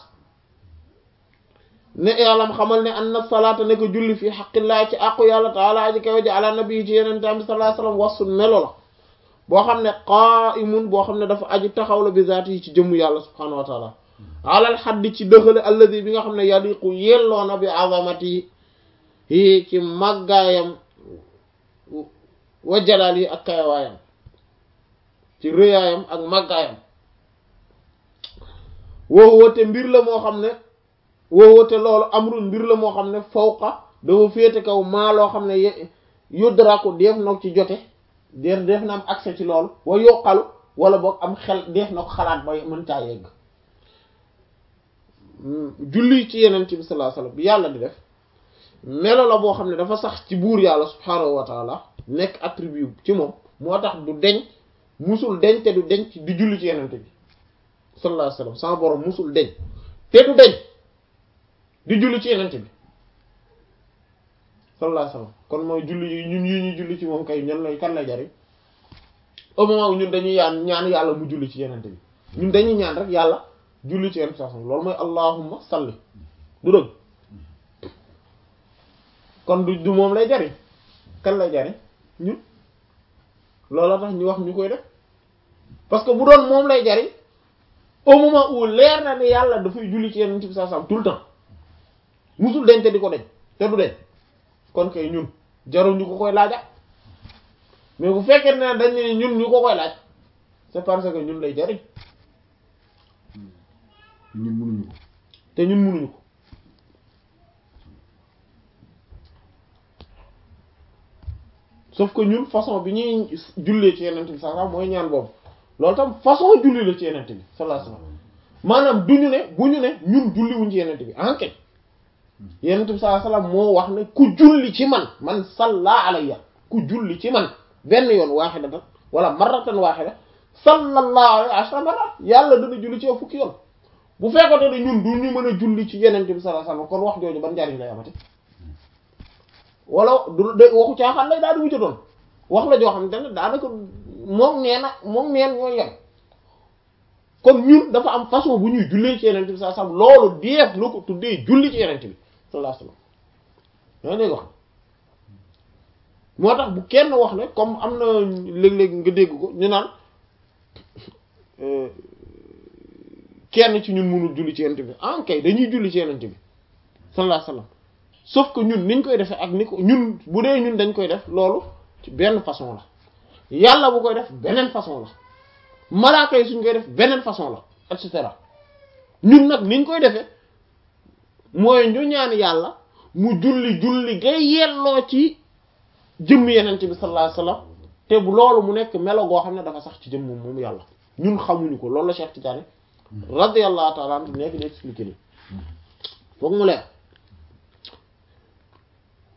S2: ne yàllam xamal ne anna salaata ne ko julli fii xaqillaa ci àqu yàlla taala aji kaw ji ala nabi ci yeneen tam bi sallallahu alayhi wasallam wasun melo la boo xam ne qaa'imun boo xam ne dafa aji taxaw la bi zaati yi ci jëmmu yàlla subhaanahu wa taala alal xaddi ci dëxale alladi bi nga xam ne yaliqu yelloona bi azamati yi ci màggaayam wa jalaal yi ak kayawaayam ci rëyaayam ak màggaayam woowote mbir la moo xam ne woowote loolu amrun mbir la moo xam ne fawqa dafa féete kaw maa loo xam ne yudraku def na ci jote def def na am accès ci loolu wa yoqalu wala boog am xel def na ko xalaat ba mën caa yegg julli ci yeneen ci bi sallallahu alayhi wasallam bi yàlla di def melo la boo xam ne dafa sax ci buur yàlla subhaanahu wa taala nekk attribut ci moom moo tax du deñ musul deñ te du deñ di julli ci yeneen bi sallallahu alayhi wasallam sama borom musul deñ te du deñ di julli ci yeneen bi sallallahu alayhi wasallam kon mooy julli yi ñun yi ñuy julli ci moom kay ñan lay kan lay jariñ au moment où ñun dañuy yaan ñaan yàlla mu julli ci yeneen bi ñun dañuy ñaan rek yàlla julli ci yeneen sallam loolu mooy allahumma salli du dëgg kon du du moom lay jariñ kan lay jariñ ñun loolu tax ñu wax ñu koy def parce que bu doon moom lay jariñ au moment où leer na ne yàlla dafay julli ci yeneen bi sallallahu alayhi wasallam tout le temps musul deñ te di ko deñ te du deñ kon kay ñun jarul ñu ko koy laaja mais bu fekkee ne dañ ne ñun ñu ko koy laaj c'est parce que ñun lay jariñ
S3: ñun mënuñu ko
S2: te ñun mënuñu ko sauf que ñun façon bi ñuy jullee ci yenent bi sallallahu mooy ñaan boobu loolu tam façon julli la ci yenent bi sallallahu alayhi wasallam maanaam du ñu ne bu ñu ne ñun julliwuñ ci yenent bi enquête yenent bi sallallahu alayhi wasallam moo wax ne ku julli ci man man salla alayya ku julli ci man benn yoon waaxidatan wala marratan waaxida sallallahu alayhi ashra marrat yàlla dana julli ci yow fukki yoon bu fekkoon ne ñun du ñu mën a julli ci yenent bi sallallahu alayhi wasallam kon wax jooju ban njariñ lay amati wala du de waxu caaxaan lay daal di wucca doon wax la joo xam ne daanaka moom nee na moom neen ñooy yem kon ñun dafa am façon bu ñuy jullee ci yenent bi sallallahu alayhi wasallam loolu deef la ko tuddee julli ci yenent bi sallallahu alayhi wasallam yaa dégg wax moo tax bu kenn wax ne comme am na léeg-léeg nga dégg ko ñu naan kenn ci ñun mënul julli ci yenent bi ah kay dañuy julli ci yenent bi sallallahu alayhi wasallam sauf que ñun niñ koy defee ak ni ko ñun bu dee ñun dañ koy def loolu ci benn façon la yàlla bu koy def beneen façon la malaaka yi suñ koy def beneen façon la et cetera ñun nag niñ koy defee mooy ñu ñaan yàlla mu julli julli ngay yelloo ci jëmm yeneen bi sallallahu alayhi wasallam te bu loolu mu nekk melo goo xam ne dafa sax ci jëmm moom moom yàlla ñun xamuñu ko loolu la Cheikh Tidiane radiyallahu ta'ala anhu nekk di expliquer nii foog mu leer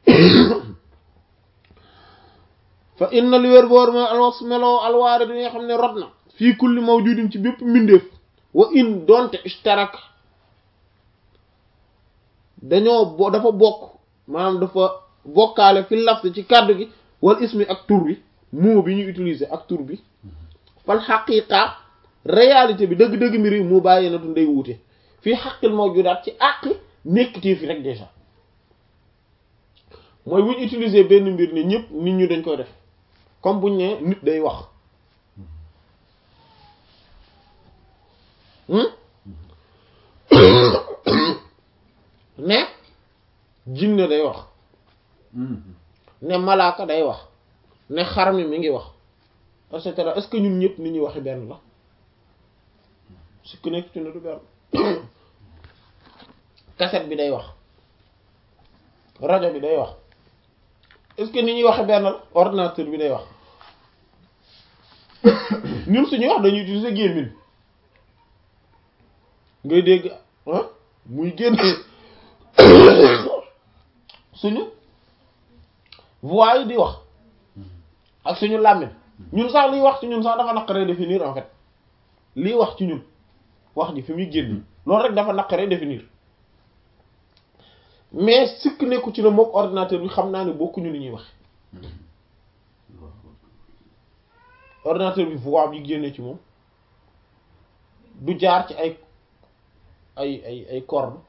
S2: fa inna li wér boor mooy alwas meloo alwaare bi nga xam ne rot na fii kulli mawjudin ci bépp mbindeef wa in donte ishtarak dañoo bo dafa bokk maanaam dafa bokkaale fi lafz ci kàddu gi wal ismi ak tur bi mot bi ñu utiliser ak tur bi fal xaqiqa réalité bi dëgg-dëgg mbir yi mu bàyyi na tu ndey wuute fii xaqil mawjudaat ci àqi nekkitee fi rek déjà mooy bu ñu utiliser benn mbir ne ñëpp nit ñu dañ koy def comme buñ ne nit day wax ne jinne day wax ne malaaka day wax ne xar mi mi ngi wax et cetera est-ce que ñun ñëpp ni ñuy waxi benn la su ku nekk ci ne du benn cassette bi day wax rajo bi day wax est-ce que ni ñuy waxe benn la ordinateur bi day wax ñun suñuy wax dañuy utiliser gémmiñ ngay dégg ah muy génn suñu voix yi di wax ak suñu làmmiñ ñun sax liy wax ci ñun sax dafa naqaree définir en fait liy wax ci ñun wax ji fi muy génn loolu rek dafa naqaree définir mais sikk nekku ci ne mook ordinateur bi xam naa ne bokkuñu li ñuy wax ordinateur bi voix bi génne ci moom du jaar ci ay ay ay ay cordes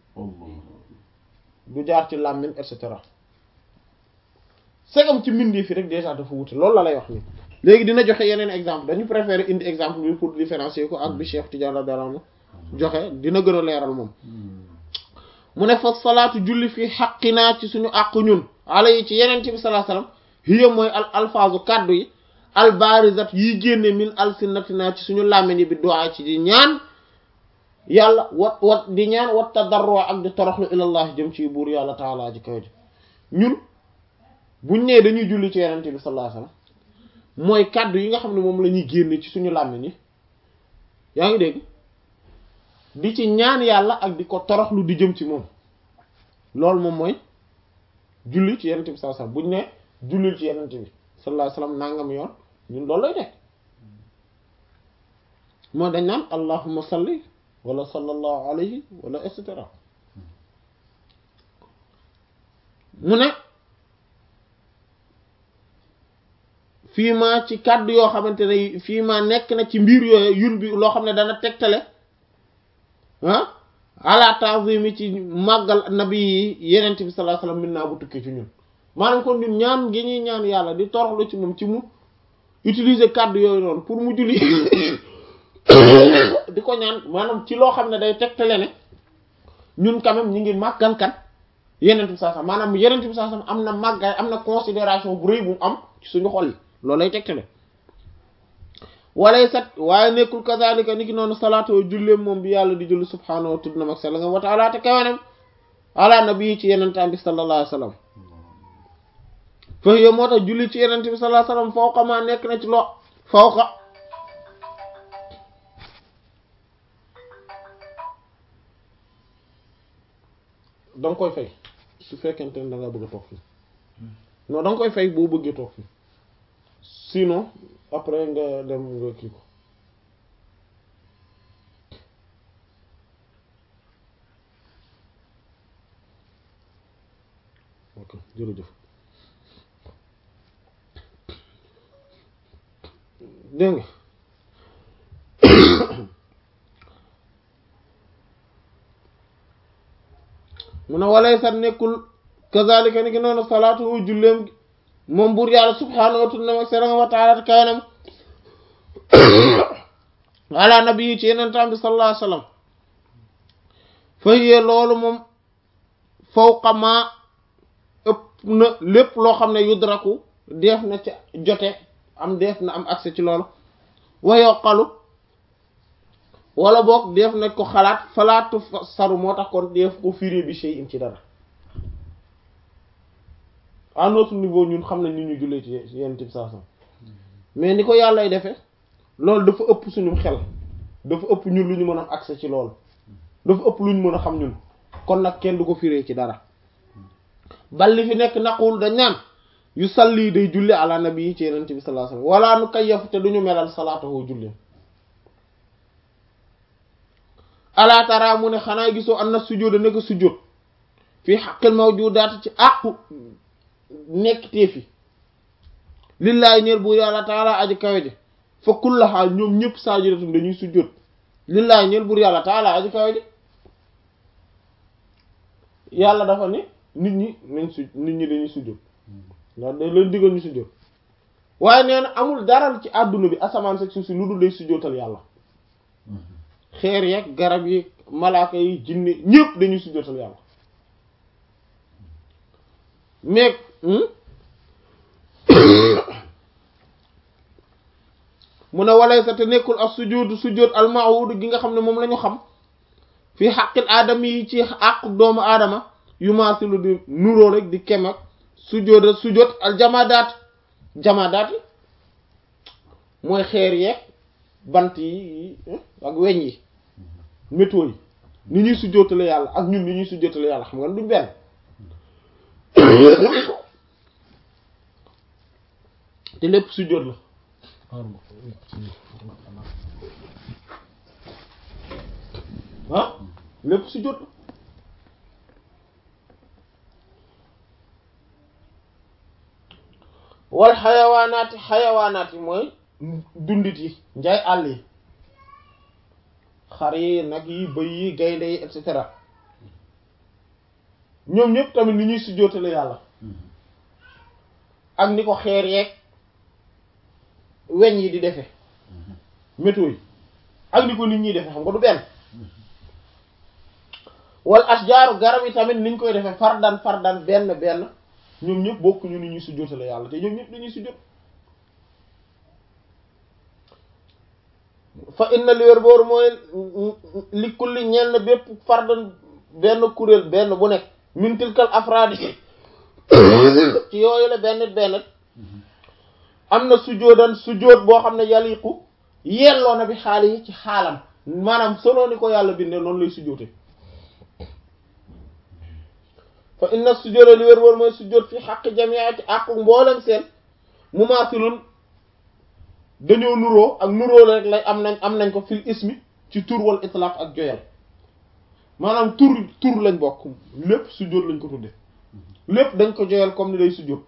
S2: du jaar ci làmmiñ et cetera segam ci mbindee fi rek déjà dafa wute loolu la lay wax ni léegi dina joxe yeneen exemple dañu préférer indi exemple bi pour différencier ko ak bi Cheikh Tidiane radiyallahu anhu joxe dina gën a leeral moom mu ne fa salaatu julli fii xaqinaa ci suñu àq ñun ala yi ci yeneen ci bi sallallahu alayhi wasallam hiya mooy al alfaazu kàddu yi al barizat yi génne min alsinatina ci suñu làmmiñ yi bi du'a ci di ñaan yàlla wat wat di ñaan wat tadarru ak di toroxlu ilallah jëm ci buur yàlla taalaa ji kaw ji ñun buñ nee dañuy julli ci yeneen bi sallallahu alayhi wasallam mooy kàddu yi nga xam ne moom la ñuy génne ci suñu làmmiñ yi yaa ngi dégg di ci ñaan yàlla ak di ko toroxlu di jëm ci moom loolu moom mooy julli ci yenent bi sallallahu alayhi wasallam buñ ne jullil ci yenent bi sallallahu alayhi wasallam nangam yoon ñun loolu lay nekk moo dañ naan allahumma salli wala sallallahu alayhi wala et cetera mu ne fii ma ci kàddu yoo xamante ne fii ma nekk na ci mbir yooyu yun bi loo xam ne dana tegtale ah ala ta'zimi ci màggal nabi yi yenent bi sallallahu alayhi wasallam min naa bu tukkee ci ñun maanaam kon ñun ñaan gi ñuy ñaan yàlla di toroxlu ci moom ci mu utiliser kàddu yooyu noonu pour mu julli di ko ñaan maanaam ci loo xam ne day tegtale ne ñun quand même ñi ngi màggal kan yenent bi sallallahu alayhi wasallam maanaam yenent bi sallallahu alayhi wasallam am na màggaay am na considération bu rëy bu mu am ci suñu xol yi loolu lay tegtale walay sat waaye nekkul kazalika ni ki noonu salaatu julleem moom bi yàlla di julli subhaanahu wa tudd na mag sell nga wa ta'ala te kawenam ala nabi ci yenentaan bi sallallahu alayhi wasallam fa hiya moo tax julli ci yenent bi sallallahu alayhi wasallam fawqa ma nekk na ci loo fawqa danga koy fay su fekkente ne da nga bëgg a toog fii non danga koy fay boo bëggee toog fii sinon après nga dem nga kii ko ok jërëjëf dégg nga mu ne walay sax nekkul kazalika ni ki noonu salaatu julleem moom buur yàlla subhaanahu wa ta'ala sera wa ta'ala kaanam ala nabi ci yeneen tam bi sallallahu alayhi wasallam fa hiya loolu moom fawqa ma ëpp na lépp loo xam ne yudraku def na ca jote am def na am accès ci loolu wa yoqalu wala boog def na ko xalaat falaatu saru moo tax kon def ko firi bi shay'in ci dara à notre niveau ñun xam nañ ni ñu jullee ci yenn type saa mais ni ko yàllay defee loolu dafa ëpp suñu xel dafa ëpp ñun lu ñu mën a am accès ci loolu dafa ëpp lu ñu mën a xam ñun kon nag kenn du ko firee ci dara bal li fi nekk naqul dañ naan yu salli day julli ala nabi yi ci yenent bi sallallahu alayhi wasallam wala nu kayyafu te duñu melal salaatahu julli ala tara mu ne xanaa gisoo an na sujjóot nekk sujjóot fii xaqil mawjudaat ci àqu nekk teefi lillaay ñeel bu yàlla taala aji kawe ji fa kullaha ñoom ñëpp saajidatum dañuy sujjóot lillaay ñeel bur yàlla taala aji kawe ji yàlla dafa ne nit ñi nañ su nit ñi dañuy sujjóot ndax dañ leen diggal ñu sujjóot waaye nee na amul dara ci àdduna bi asamaan seg suuf si lu dul day sujjóotal yàlla xeer yeeg garab yi malaaka yi jinne ñëpp dañuy sujjóotal yàlla mais mu ne walay sa te nekkul ak sujjóotu sujjóot almahud gi nga xam ne moom la ñu xam fii xaqil aadama yi ci àqu doomu aadama yu maasilu di nuroo rek di kem ak sujjóot sujjóot al jamadaat jamadaat yi mooy xeer yeeg bant yi ak weñ yi métaux yi ni ñuy sujjóotale yàlla ak ñun ni ñuy sujjóotale yàlla xam nga duñ benn te lépp sujjóot la ah lépp sujjóot la wal xayawaanaati xayawaanaat yi mooy dundit yi njaay àll yi xar yi nag yi bëy yi gaynde yi et cetera ñoom ñëpp tamit ni ñuy sujjóotale yàlla ak ni ko xeer yeeg weñ yi di defe métaux yi ak ni ko nit ñi defe xam nga du benn wal asjaaru garab yi tamit niñ koy defe fardan fardan benn benn ñoom ñëpp bokkuñu ni ñuy sujjóotale yàlla te ñoom ñëpp dañuy sujjóot fa inna li wér boor mooy li kulli ñenn bépp fardan benn kuréel benn bu nekk min tilkal afraadi ci yooyu la benn benn am na sujjóotan sujjóot boo xam ne yaliqu yelloo na bi xaali yi ci xaalam maanaam solo ni ko yàlla bindee noonu lay sujjóote fa inna sujjóota li wér wér mooy sujjóot fi xaq jamiati ak mboolem seen mumaasilun dañoo nuroo ak nuroo rek lay am nañ am nañ ko fil ismi ci tur wal itlaq ak joyal maanaam tur tur lañ bokk lépp sujjóot lañ ko tudde lépp dañ ko joyal comme ni day sujjóot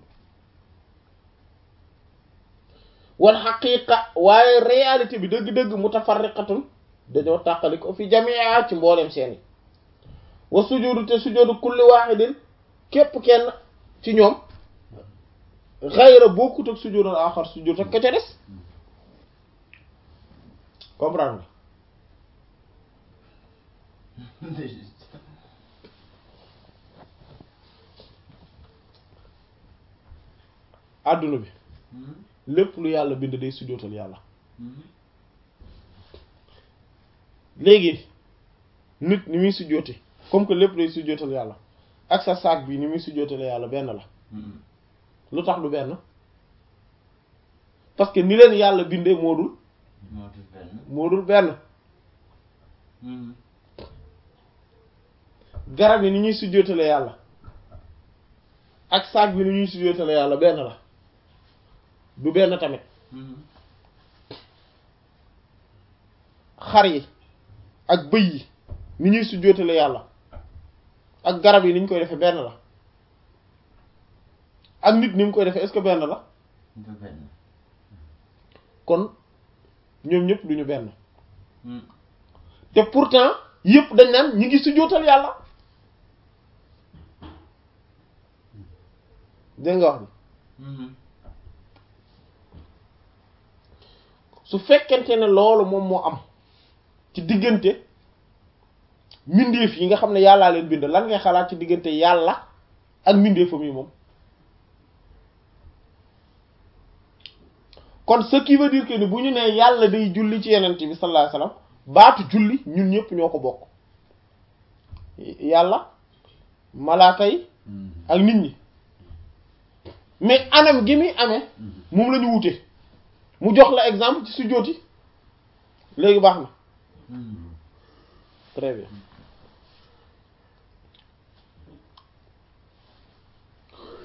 S2: wal xaqiqa waaye réalité bi dëgg-dëgg mutafarriqatun dañoo tàqali ko fi jamia ci mboolem seen yi wa sujjóotu te sujjóotu kulli waaxidin képp kenn ci ñoom xayra bokkut ak sujjóotal axar sujjóot ak ka ca des comprendre nga àdduna bi lépp lu yàlla bind day sujjóotal yàlla léegi nit ni muy sujjóote comme que lépp day sujjóotal yàlla ak sa saak bi ni muy sujjóotale yàlla benn la lu tax du benn parce que ni leen yàlla bindee moo dul moo dul benn garab yi ni ñuy sujjóotale yàlla ak saak bi ni ñuy sujjóotale yàlla benn la du benn tamit xar yi ak bëy yi ni ñuy sujjóotale yàlla ak garab yi ni ñu koy defee benn la ak nit ni mu koy defee est-ce que benn la kon ñoom ñëpp duñu benn te pourtant yëpp dañ naan ñi ngi sujjóotal yàlla dégg nga wax bi su fekkente ne loolu moom moo am ci diggante mbindeef yi nga xam ne yàllaa leen bind lan ngay xalaat ci diggante yàlla ak mbindeefam yi moom kon ce qui veut dire que ni bu ñu nee yàlla day julli ci yenent bi sallallahu alayhi wasallam baatu julli ñun ñëpp ñoo ko bokk yàlla malaaka yi ak nit ñi mais anam gi muy amee moom la ñu wute mu jox la exemple ci sujjóot yi léegi baax na très bien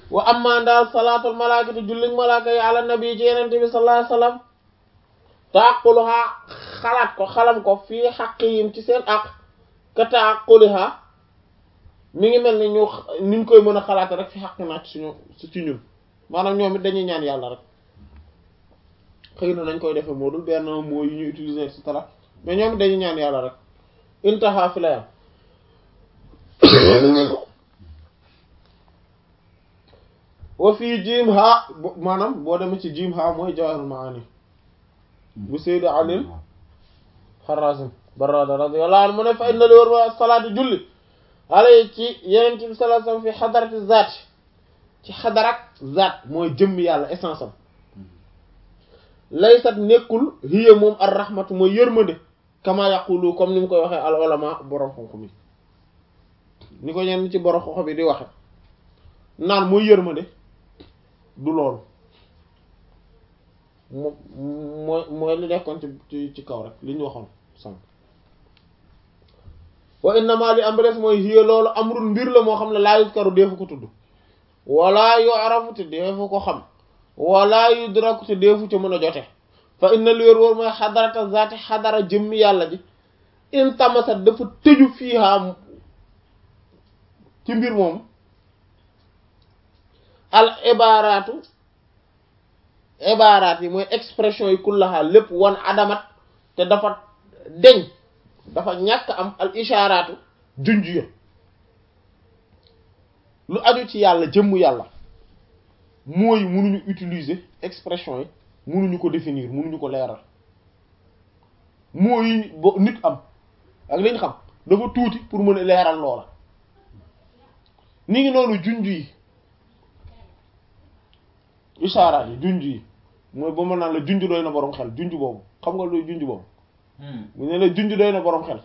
S2: wa amma daal salaatul malaakati julliñ malaaka yi ala nabi ci yenente bi sallallahu alayhi wasallam taaquluha xalaat ko xalam ko fii xaqihim ci seen aq ka taaquliha mi ngi mel ni ñu niñ koy mën a xalaate rek fi xaq naa ci suñu ci ñun maanaam ñoom it dañuy ñaan yàlla rek xëy na nañ koy defee moo dul benn moo yu ñu utiliser et cetera mais ñoom it dañuy ñaan yàlla rek intaha fi la yam wa fii jiim ha maanaam boo demee ci jiim ha mooy jawahirul maani bu Sayyid Ali Harazim Barrada radiyallahu anhu mu ne fa inna li war ma salaatu julli alay ci yeneen bi sallallahu alayhi wasallam fi xadarati zaat ci xadarak zaat mooy jëmm yàlla essence am laysat nekkul hiya moom ar rahmatu mooy yërmande kama yaqulu comme ni mu koy waxee al ulama borom xam-xam yi ni ko ñenn ci borom xam-xam yi di waxe naan mooy yërmande du loolu mo mooy mooy li nekkoon ci ci kaw rek li ñu waxoon sànq wa innama li am res mooy hiya loolu amrun mbir la moo xam ne laa yuskaru deefu ko tudd wala yu'rafu te deefu ko xam wala yudraku te deefu ca mën a jote fa inna li wér wóor mooy xadarata zaati xadara jëmmi yàlla ji in tamasat dafa tëju fiiha ci mbir moom al ibaaraatu ibaaraat yi mooy expression yi kullaha lépp wan adamat te dafa deñ dafa ñàkk am al ishaaraatu junj ya lu aju ci yàlla jëmm yàlla mooy mënuñu utiliser expression yi mënuñu ko définir mënuñu ko leeral mooy bo nit am ak liñ xam dafa tuuti pour mën a leeral loola ni ngi noonu junj yi ishaaraat yi junj yi mooy ba mën naan la junj doy na boroom xel junj boobu xam nga luy junj boobu mu ne la junj doy na boroom xel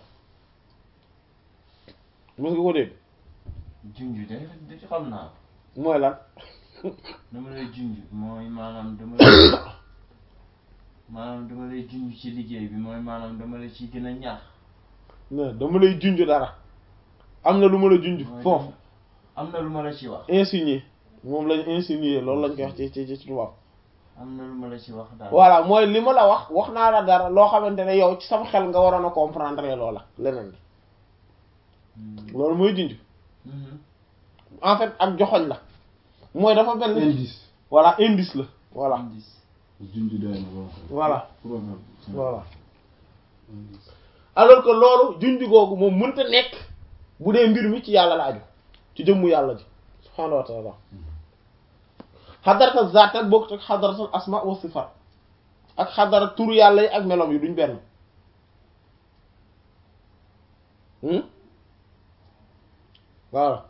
S2: mos nga ko dégg
S4: junj de de xam naa
S2: mooy lan
S4: dama lay junj mooy maanaam dama lay maanaam dama lay junj ci liggéey bi mooy maanaam dama la ci gën a ñaax
S2: ne dama lay junj dara am na lu ma la junj
S4: mooy
S2: foofu
S4: am na lu ma la ci wax
S2: insinuer moom lañ insinuer loolu lañ koy wax ci ci ci tubaab
S4: am na lu ma la ci wax daal
S2: voilà mooy li ma la wax wax naa la dara loo xamante ne yow ci sama xel nga waroon a comprendre loola leneen li
S4: Hmm.
S2: loolu mooy junj
S4: Mhm.
S2: en fait ak joxoñ la mooy dafa mel ni
S3: indice
S2: voilà indice la voilà
S4: Indice.
S3: junj doy na boo xam
S2: voilà
S3: proverbe
S2: voilà
S3: indice
S2: alors que loolu junj googu moom mënta nekk bu dee mbir mi ci yàlla la aju ci jëmmu yàlla ji subhaanahu wa taala xadarata zaat nag bokkut ak xadaratul asma wa sifat ak xadara turu yàlla yi ak melom yi duñ benn hmm voilà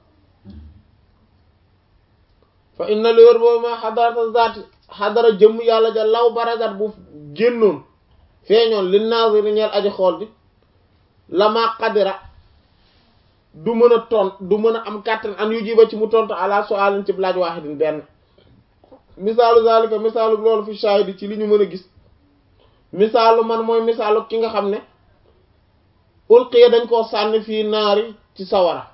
S2: fa inna li wér boobu ma xadarata zaat xadara jëmm yàlla ja law barazat bu génnoon feeñoon li naaziri ñeel aji xool bi lama qadira du mën a tont du mën a am kàttan an yu jiba ci mu tontu ala su'alin ci laaj waahidin benn misaalu zalika misaalu loolu fi shahidi ci li ñu mën a gis misaalu man mooy misaalu ki nga xam ne ulqiya dañ koo sànni fii naari ci sawara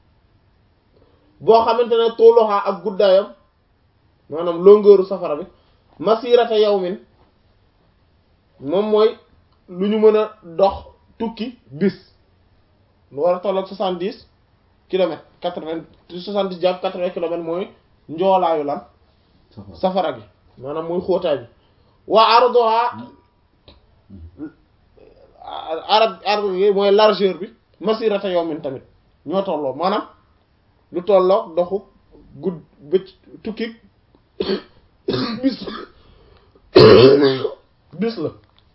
S2: boo xamante ne tuuluha ak guddaayam maanaam longeeru safara bi masirata yawmin moom mooy lu ñu mën a dox tukki bis lu war a tolloog soixante-dix kilomètres quatre-vingts soixante-dix jàpp quatre-vingts kilomètres mooy njoolaayu lan
S3: safara
S2: safara gi maanaam mooy xóotaay bi waa ardoha arab arab gi mooy largeur bi masirata yawmin tamit ñoo tolloo maanaam lu tolloo doxu gudd bëcc tukki bis bis la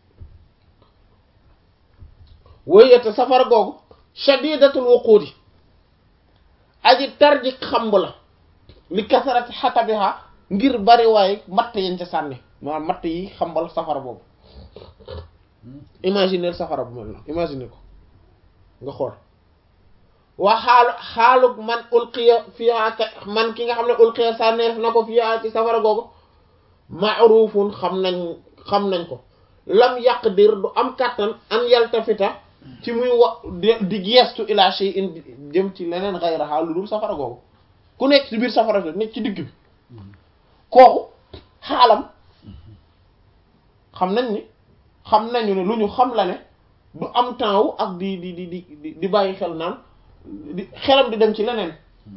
S2: wéyete safara googu shadidatul wuquudi aji tarji xamb la li kasarati xatabiha ngir bari waaye matt yañ ca sànni maanaam matt yi xambal safara boobu imaginer safara bu mel na imaginer ko nga xool waa xaalu xaaluk man ulqiya fiha ka man ki nga xam ne ulqiya sànneef na ko fiha ci safara googu ma'rufun xam nañ xam nañ ko lam yaqdir du am kàttan an yaltafita ci muy wa di di geestu ila shay'in jëm ci leneen ghayraha lu dul safara googu ku nekk ci biir safara la nekk ci digg bi kooku xaalam xam nañ ni xam nañu ne lu ñu xam la ne du am temps wu ak di di di di di bàyyi xel naan di xelam di dem ci leneen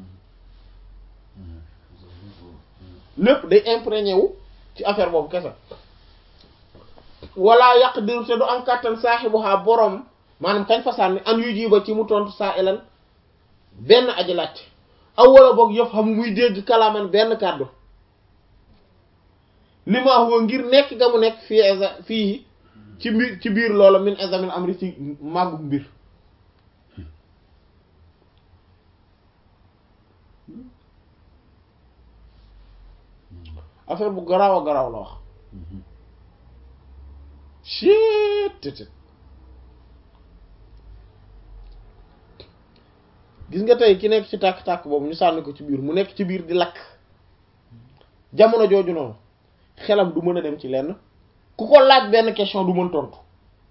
S2: lépp day imprégné wu ci affaire boobu kese wala yàq diru te du am kàttan saaxibuha borom maanaam kañ fa sànni an yu jiba ci mu tontu saa elan benn aji laajte aw wala boog yëpp xam muy dégg kalaaman benn kàddu li ma huwa ngir nekk ga mu nekk fii exa fii ci mbir ci biir loola min examen amri ci màggu mbir affaire bu garaaw a garaaw la wax chitt gis nga tey ki nekk ci tàkk-tàkk boobu ñu sànni ko ci biir mu nekk ci biir di lakk jamono jooju noonu xelam du mën a dem ci lenn ku ko laaj benn question du mën tontu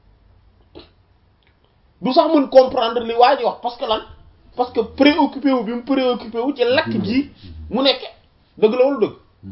S2: du sax mën comprendre li waa ji wax parce que lan parce que préoccupé wu bi mu préoccupé wu ci lakk gii mu nekke dëgg la wala dëgg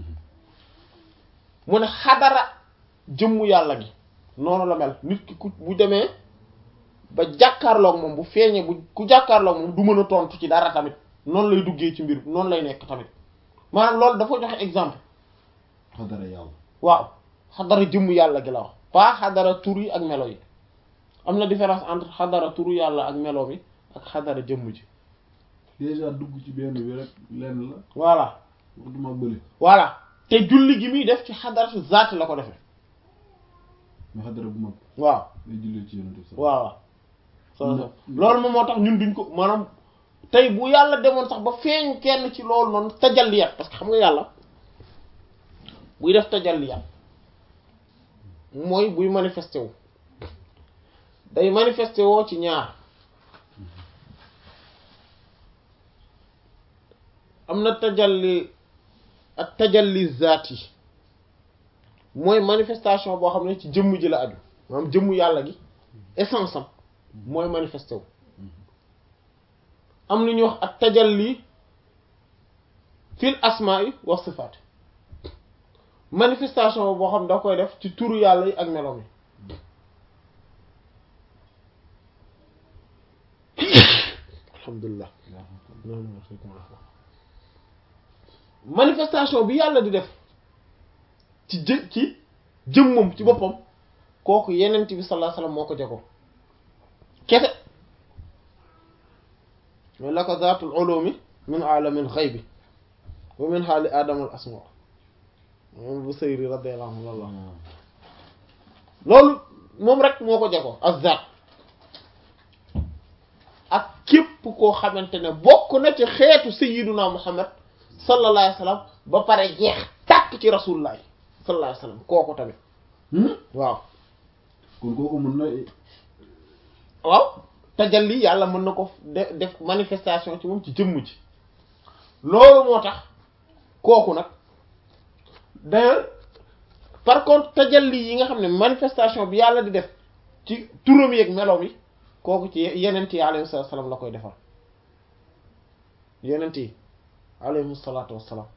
S2: mu ne xadara jëmmu yàlla gi noonu la mel nit ki ku bu demee ba jàkkaarloog moom bu feeñee bu ku jàkkaarloog moom du mën a tontu ci dara tamit noonu lay duggee ci mbir noonu lay nekk tamit maanaam loolu dafa joxe exemple
S3: xadara yàlla
S2: waaw xadara jëmmu yàlla gi la wax pas xadara tur yi ak melo yi am na différence entre xadara turu yàlla ak melo mi ak xadara jëmm ji
S3: déjà dugg ci benn bi rek lenn la
S2: voilà
S3: waxtuma bële
S2: voilà te julli gi muy def ci xadaratu zaat la ko defee
S3: mais xadara bu mag
S2: waaw
S3: day jullee ci yonent bi sax
S2: waaw waaw loolu moom moo tax ñun duñ ko maanaam tey bu yàlla demoon sax ba feeñ kenn ci loolu noonu tajalliyat parce que xam nga yàlla buy def tajalliyat mooy buy manifesté wu day manifesté woo ci ñaar am na tajalli ak tajalli zaat yi mooy manifestation boo xam ne ci jëmm ji la aju maanaam jëmmu yàlla gi essence am mooy manifesté wu am lu ñuy wax ak tajalli fil asma'i wa sifaat manifestation boo xam ne da koy def ci turu yàlla yi ak meloom yi alhamdulilah manifestation bi yàlla di def ci jë ci jëmmam ci boppam kooku yenent bi sallallahu alayhi wasallam moo ko jago kese mooy la ko zaatul ulumi min alamil xaybi wa min xaali adama al asma moom bu sëyri radiyallahu anhu loolu loolu moom rek moo ko jago ak zaat ak képp koo xamante ne bokk na ci xeetu sayyiduna muhammad sallallahu alayhi wasallam ba pare jeex tàkk ci rasulullah sallallahu alayhi wasallam kooku tamit waaw
S3: kon kooku mën na
S2: waaw tajalli yàlla mën na ko de- def manifestation ci moom ci jëmm ji loolu moo tax kooku nag d'ailleurs par contre tajalli yi nga xam ne manifestation bi yàlla di def ci turam yi ak meloom yi kooku ci yenent yi alayhi salaatu wassalaam la koy defal yenent yi alayhi salaatu wassalaam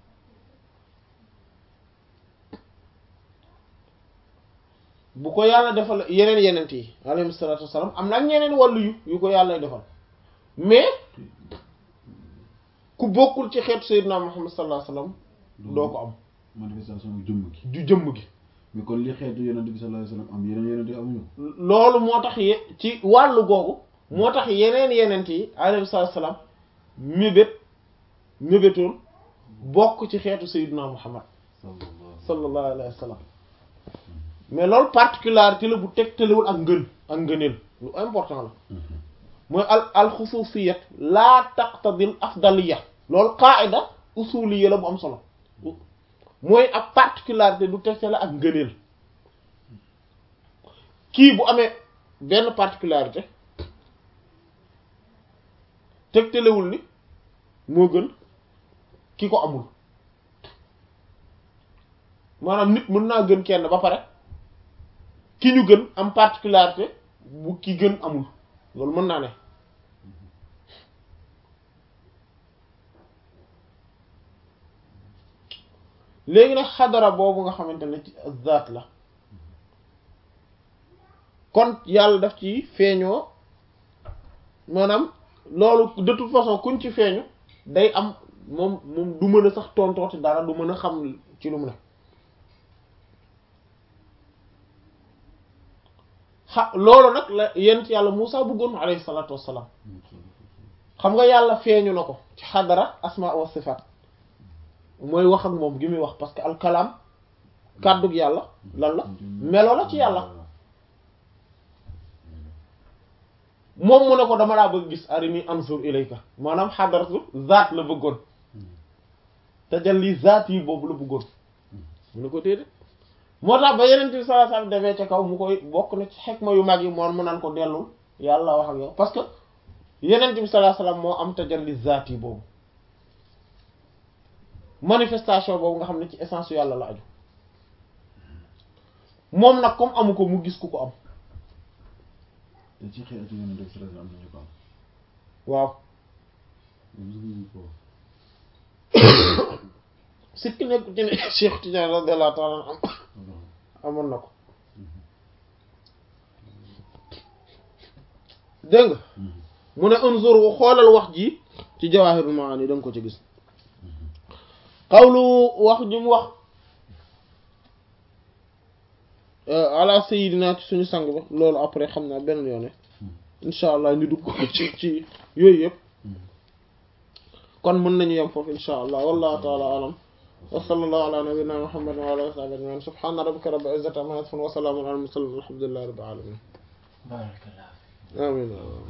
S2: bu ko yàlla defal yeneen yenent yi alayhi salaatu wassalaam am na ak ñeneen wàllu yu yu ko yàlla defal mais ku bokkul ci xeetu sayyidina Muhammad sallallahu alayhi wasallam doo ko am
S3: manifestation bu jëmm gi
S2: ju jëmm gi
S3: mais kon li xeetu yonent bi sallallahu alayhi wasallam am yeneen yonent yi amuñu
S2: loolu moo tax ye ci wàllu googu moo tax yeneen yenent yi alayhi salaatu wassalaam mébét mébétoon bokk ci xeetu sayyidina Muhammad
S3: sallallahu
S2: sallallahu alayhi wa sallam mais loolu particularité la bu tegtalewul ak ngën ak ngëneel lu important la mooy al al xususiyat laa taqtadil afdaliya loolu qaida usuliya la bu am solo mooy ak particularité du tegtale ak ngëneel kii bu amee benn particularité tegtalewul ni moo gën ki ko amul maanaam nit mën naa gën kenn ba pare ki ñu gën am particularité bu ki gën amul loolu mën naa ne léegi nag xadara boobu nga xamante ne ci zaat la kon yàlla daf ci feeñoo maanaam loolu de toute façon kuñ ci feeñu day am moom moom du mën a sax tontooti dara du mën a xam ci lu mu ne xa loolu nag la yent yàlla Muusa bëggoon alayhi salaatu wassalaam xam nga yàlla feeñu na ko ci xadara asma wa sifaat mooy wax ak moom gi muy wax parce que alkalaam kàddug yàlla lan la melo la ci yàlla moom mu ne ko dama laa bëgg gis arini anzur ilayka maanaam xadaratu zaat la bëggoon tajalli zaat yi boobu la bëggoon mu ne ko déedéet moo tax ba yeneen bi sallallahu alayhi wasallam demee ca kaw mu koy bokk na ci xekma yu mag yi moom mu naan ko dellul yàlla wax ak yow parce que yeneen bi sallallahu alayhi wasallam moo am tajalli zaat yi boobu manifestation boobu nga xam ne ci essence yàlla la aju moom nag comme amu ko mu gis ku ko am
S3: te ci xeetu yeneen def si am nañu ko am.
S2: waaw
S3: moom ko
S2: sikki nekk ci ne Cheikh Tidiane radiyallahu ta'ala am amoon na ko dégg nga mu ne unzur wu xoolal wax ji ci Jawahirul Maani da nga ko ci gis xawlu wax ji mu wax ala sayidina ci suñu sang ba loolu après xam naa beneen yoone insha allah ñu dugg ci ci yooyu yëpp kon mën nañu yem foofu insha allah wallahu taala alam wa sallallahu ala nabiyyina muhammadin wa ala alihi wa sahbihi ajma'in subhana rabbika rabbil izzati amma yasifun wa salamun ala al mursalin walhamdulillahi rabbil alamin
S4: barakallah
S2: amin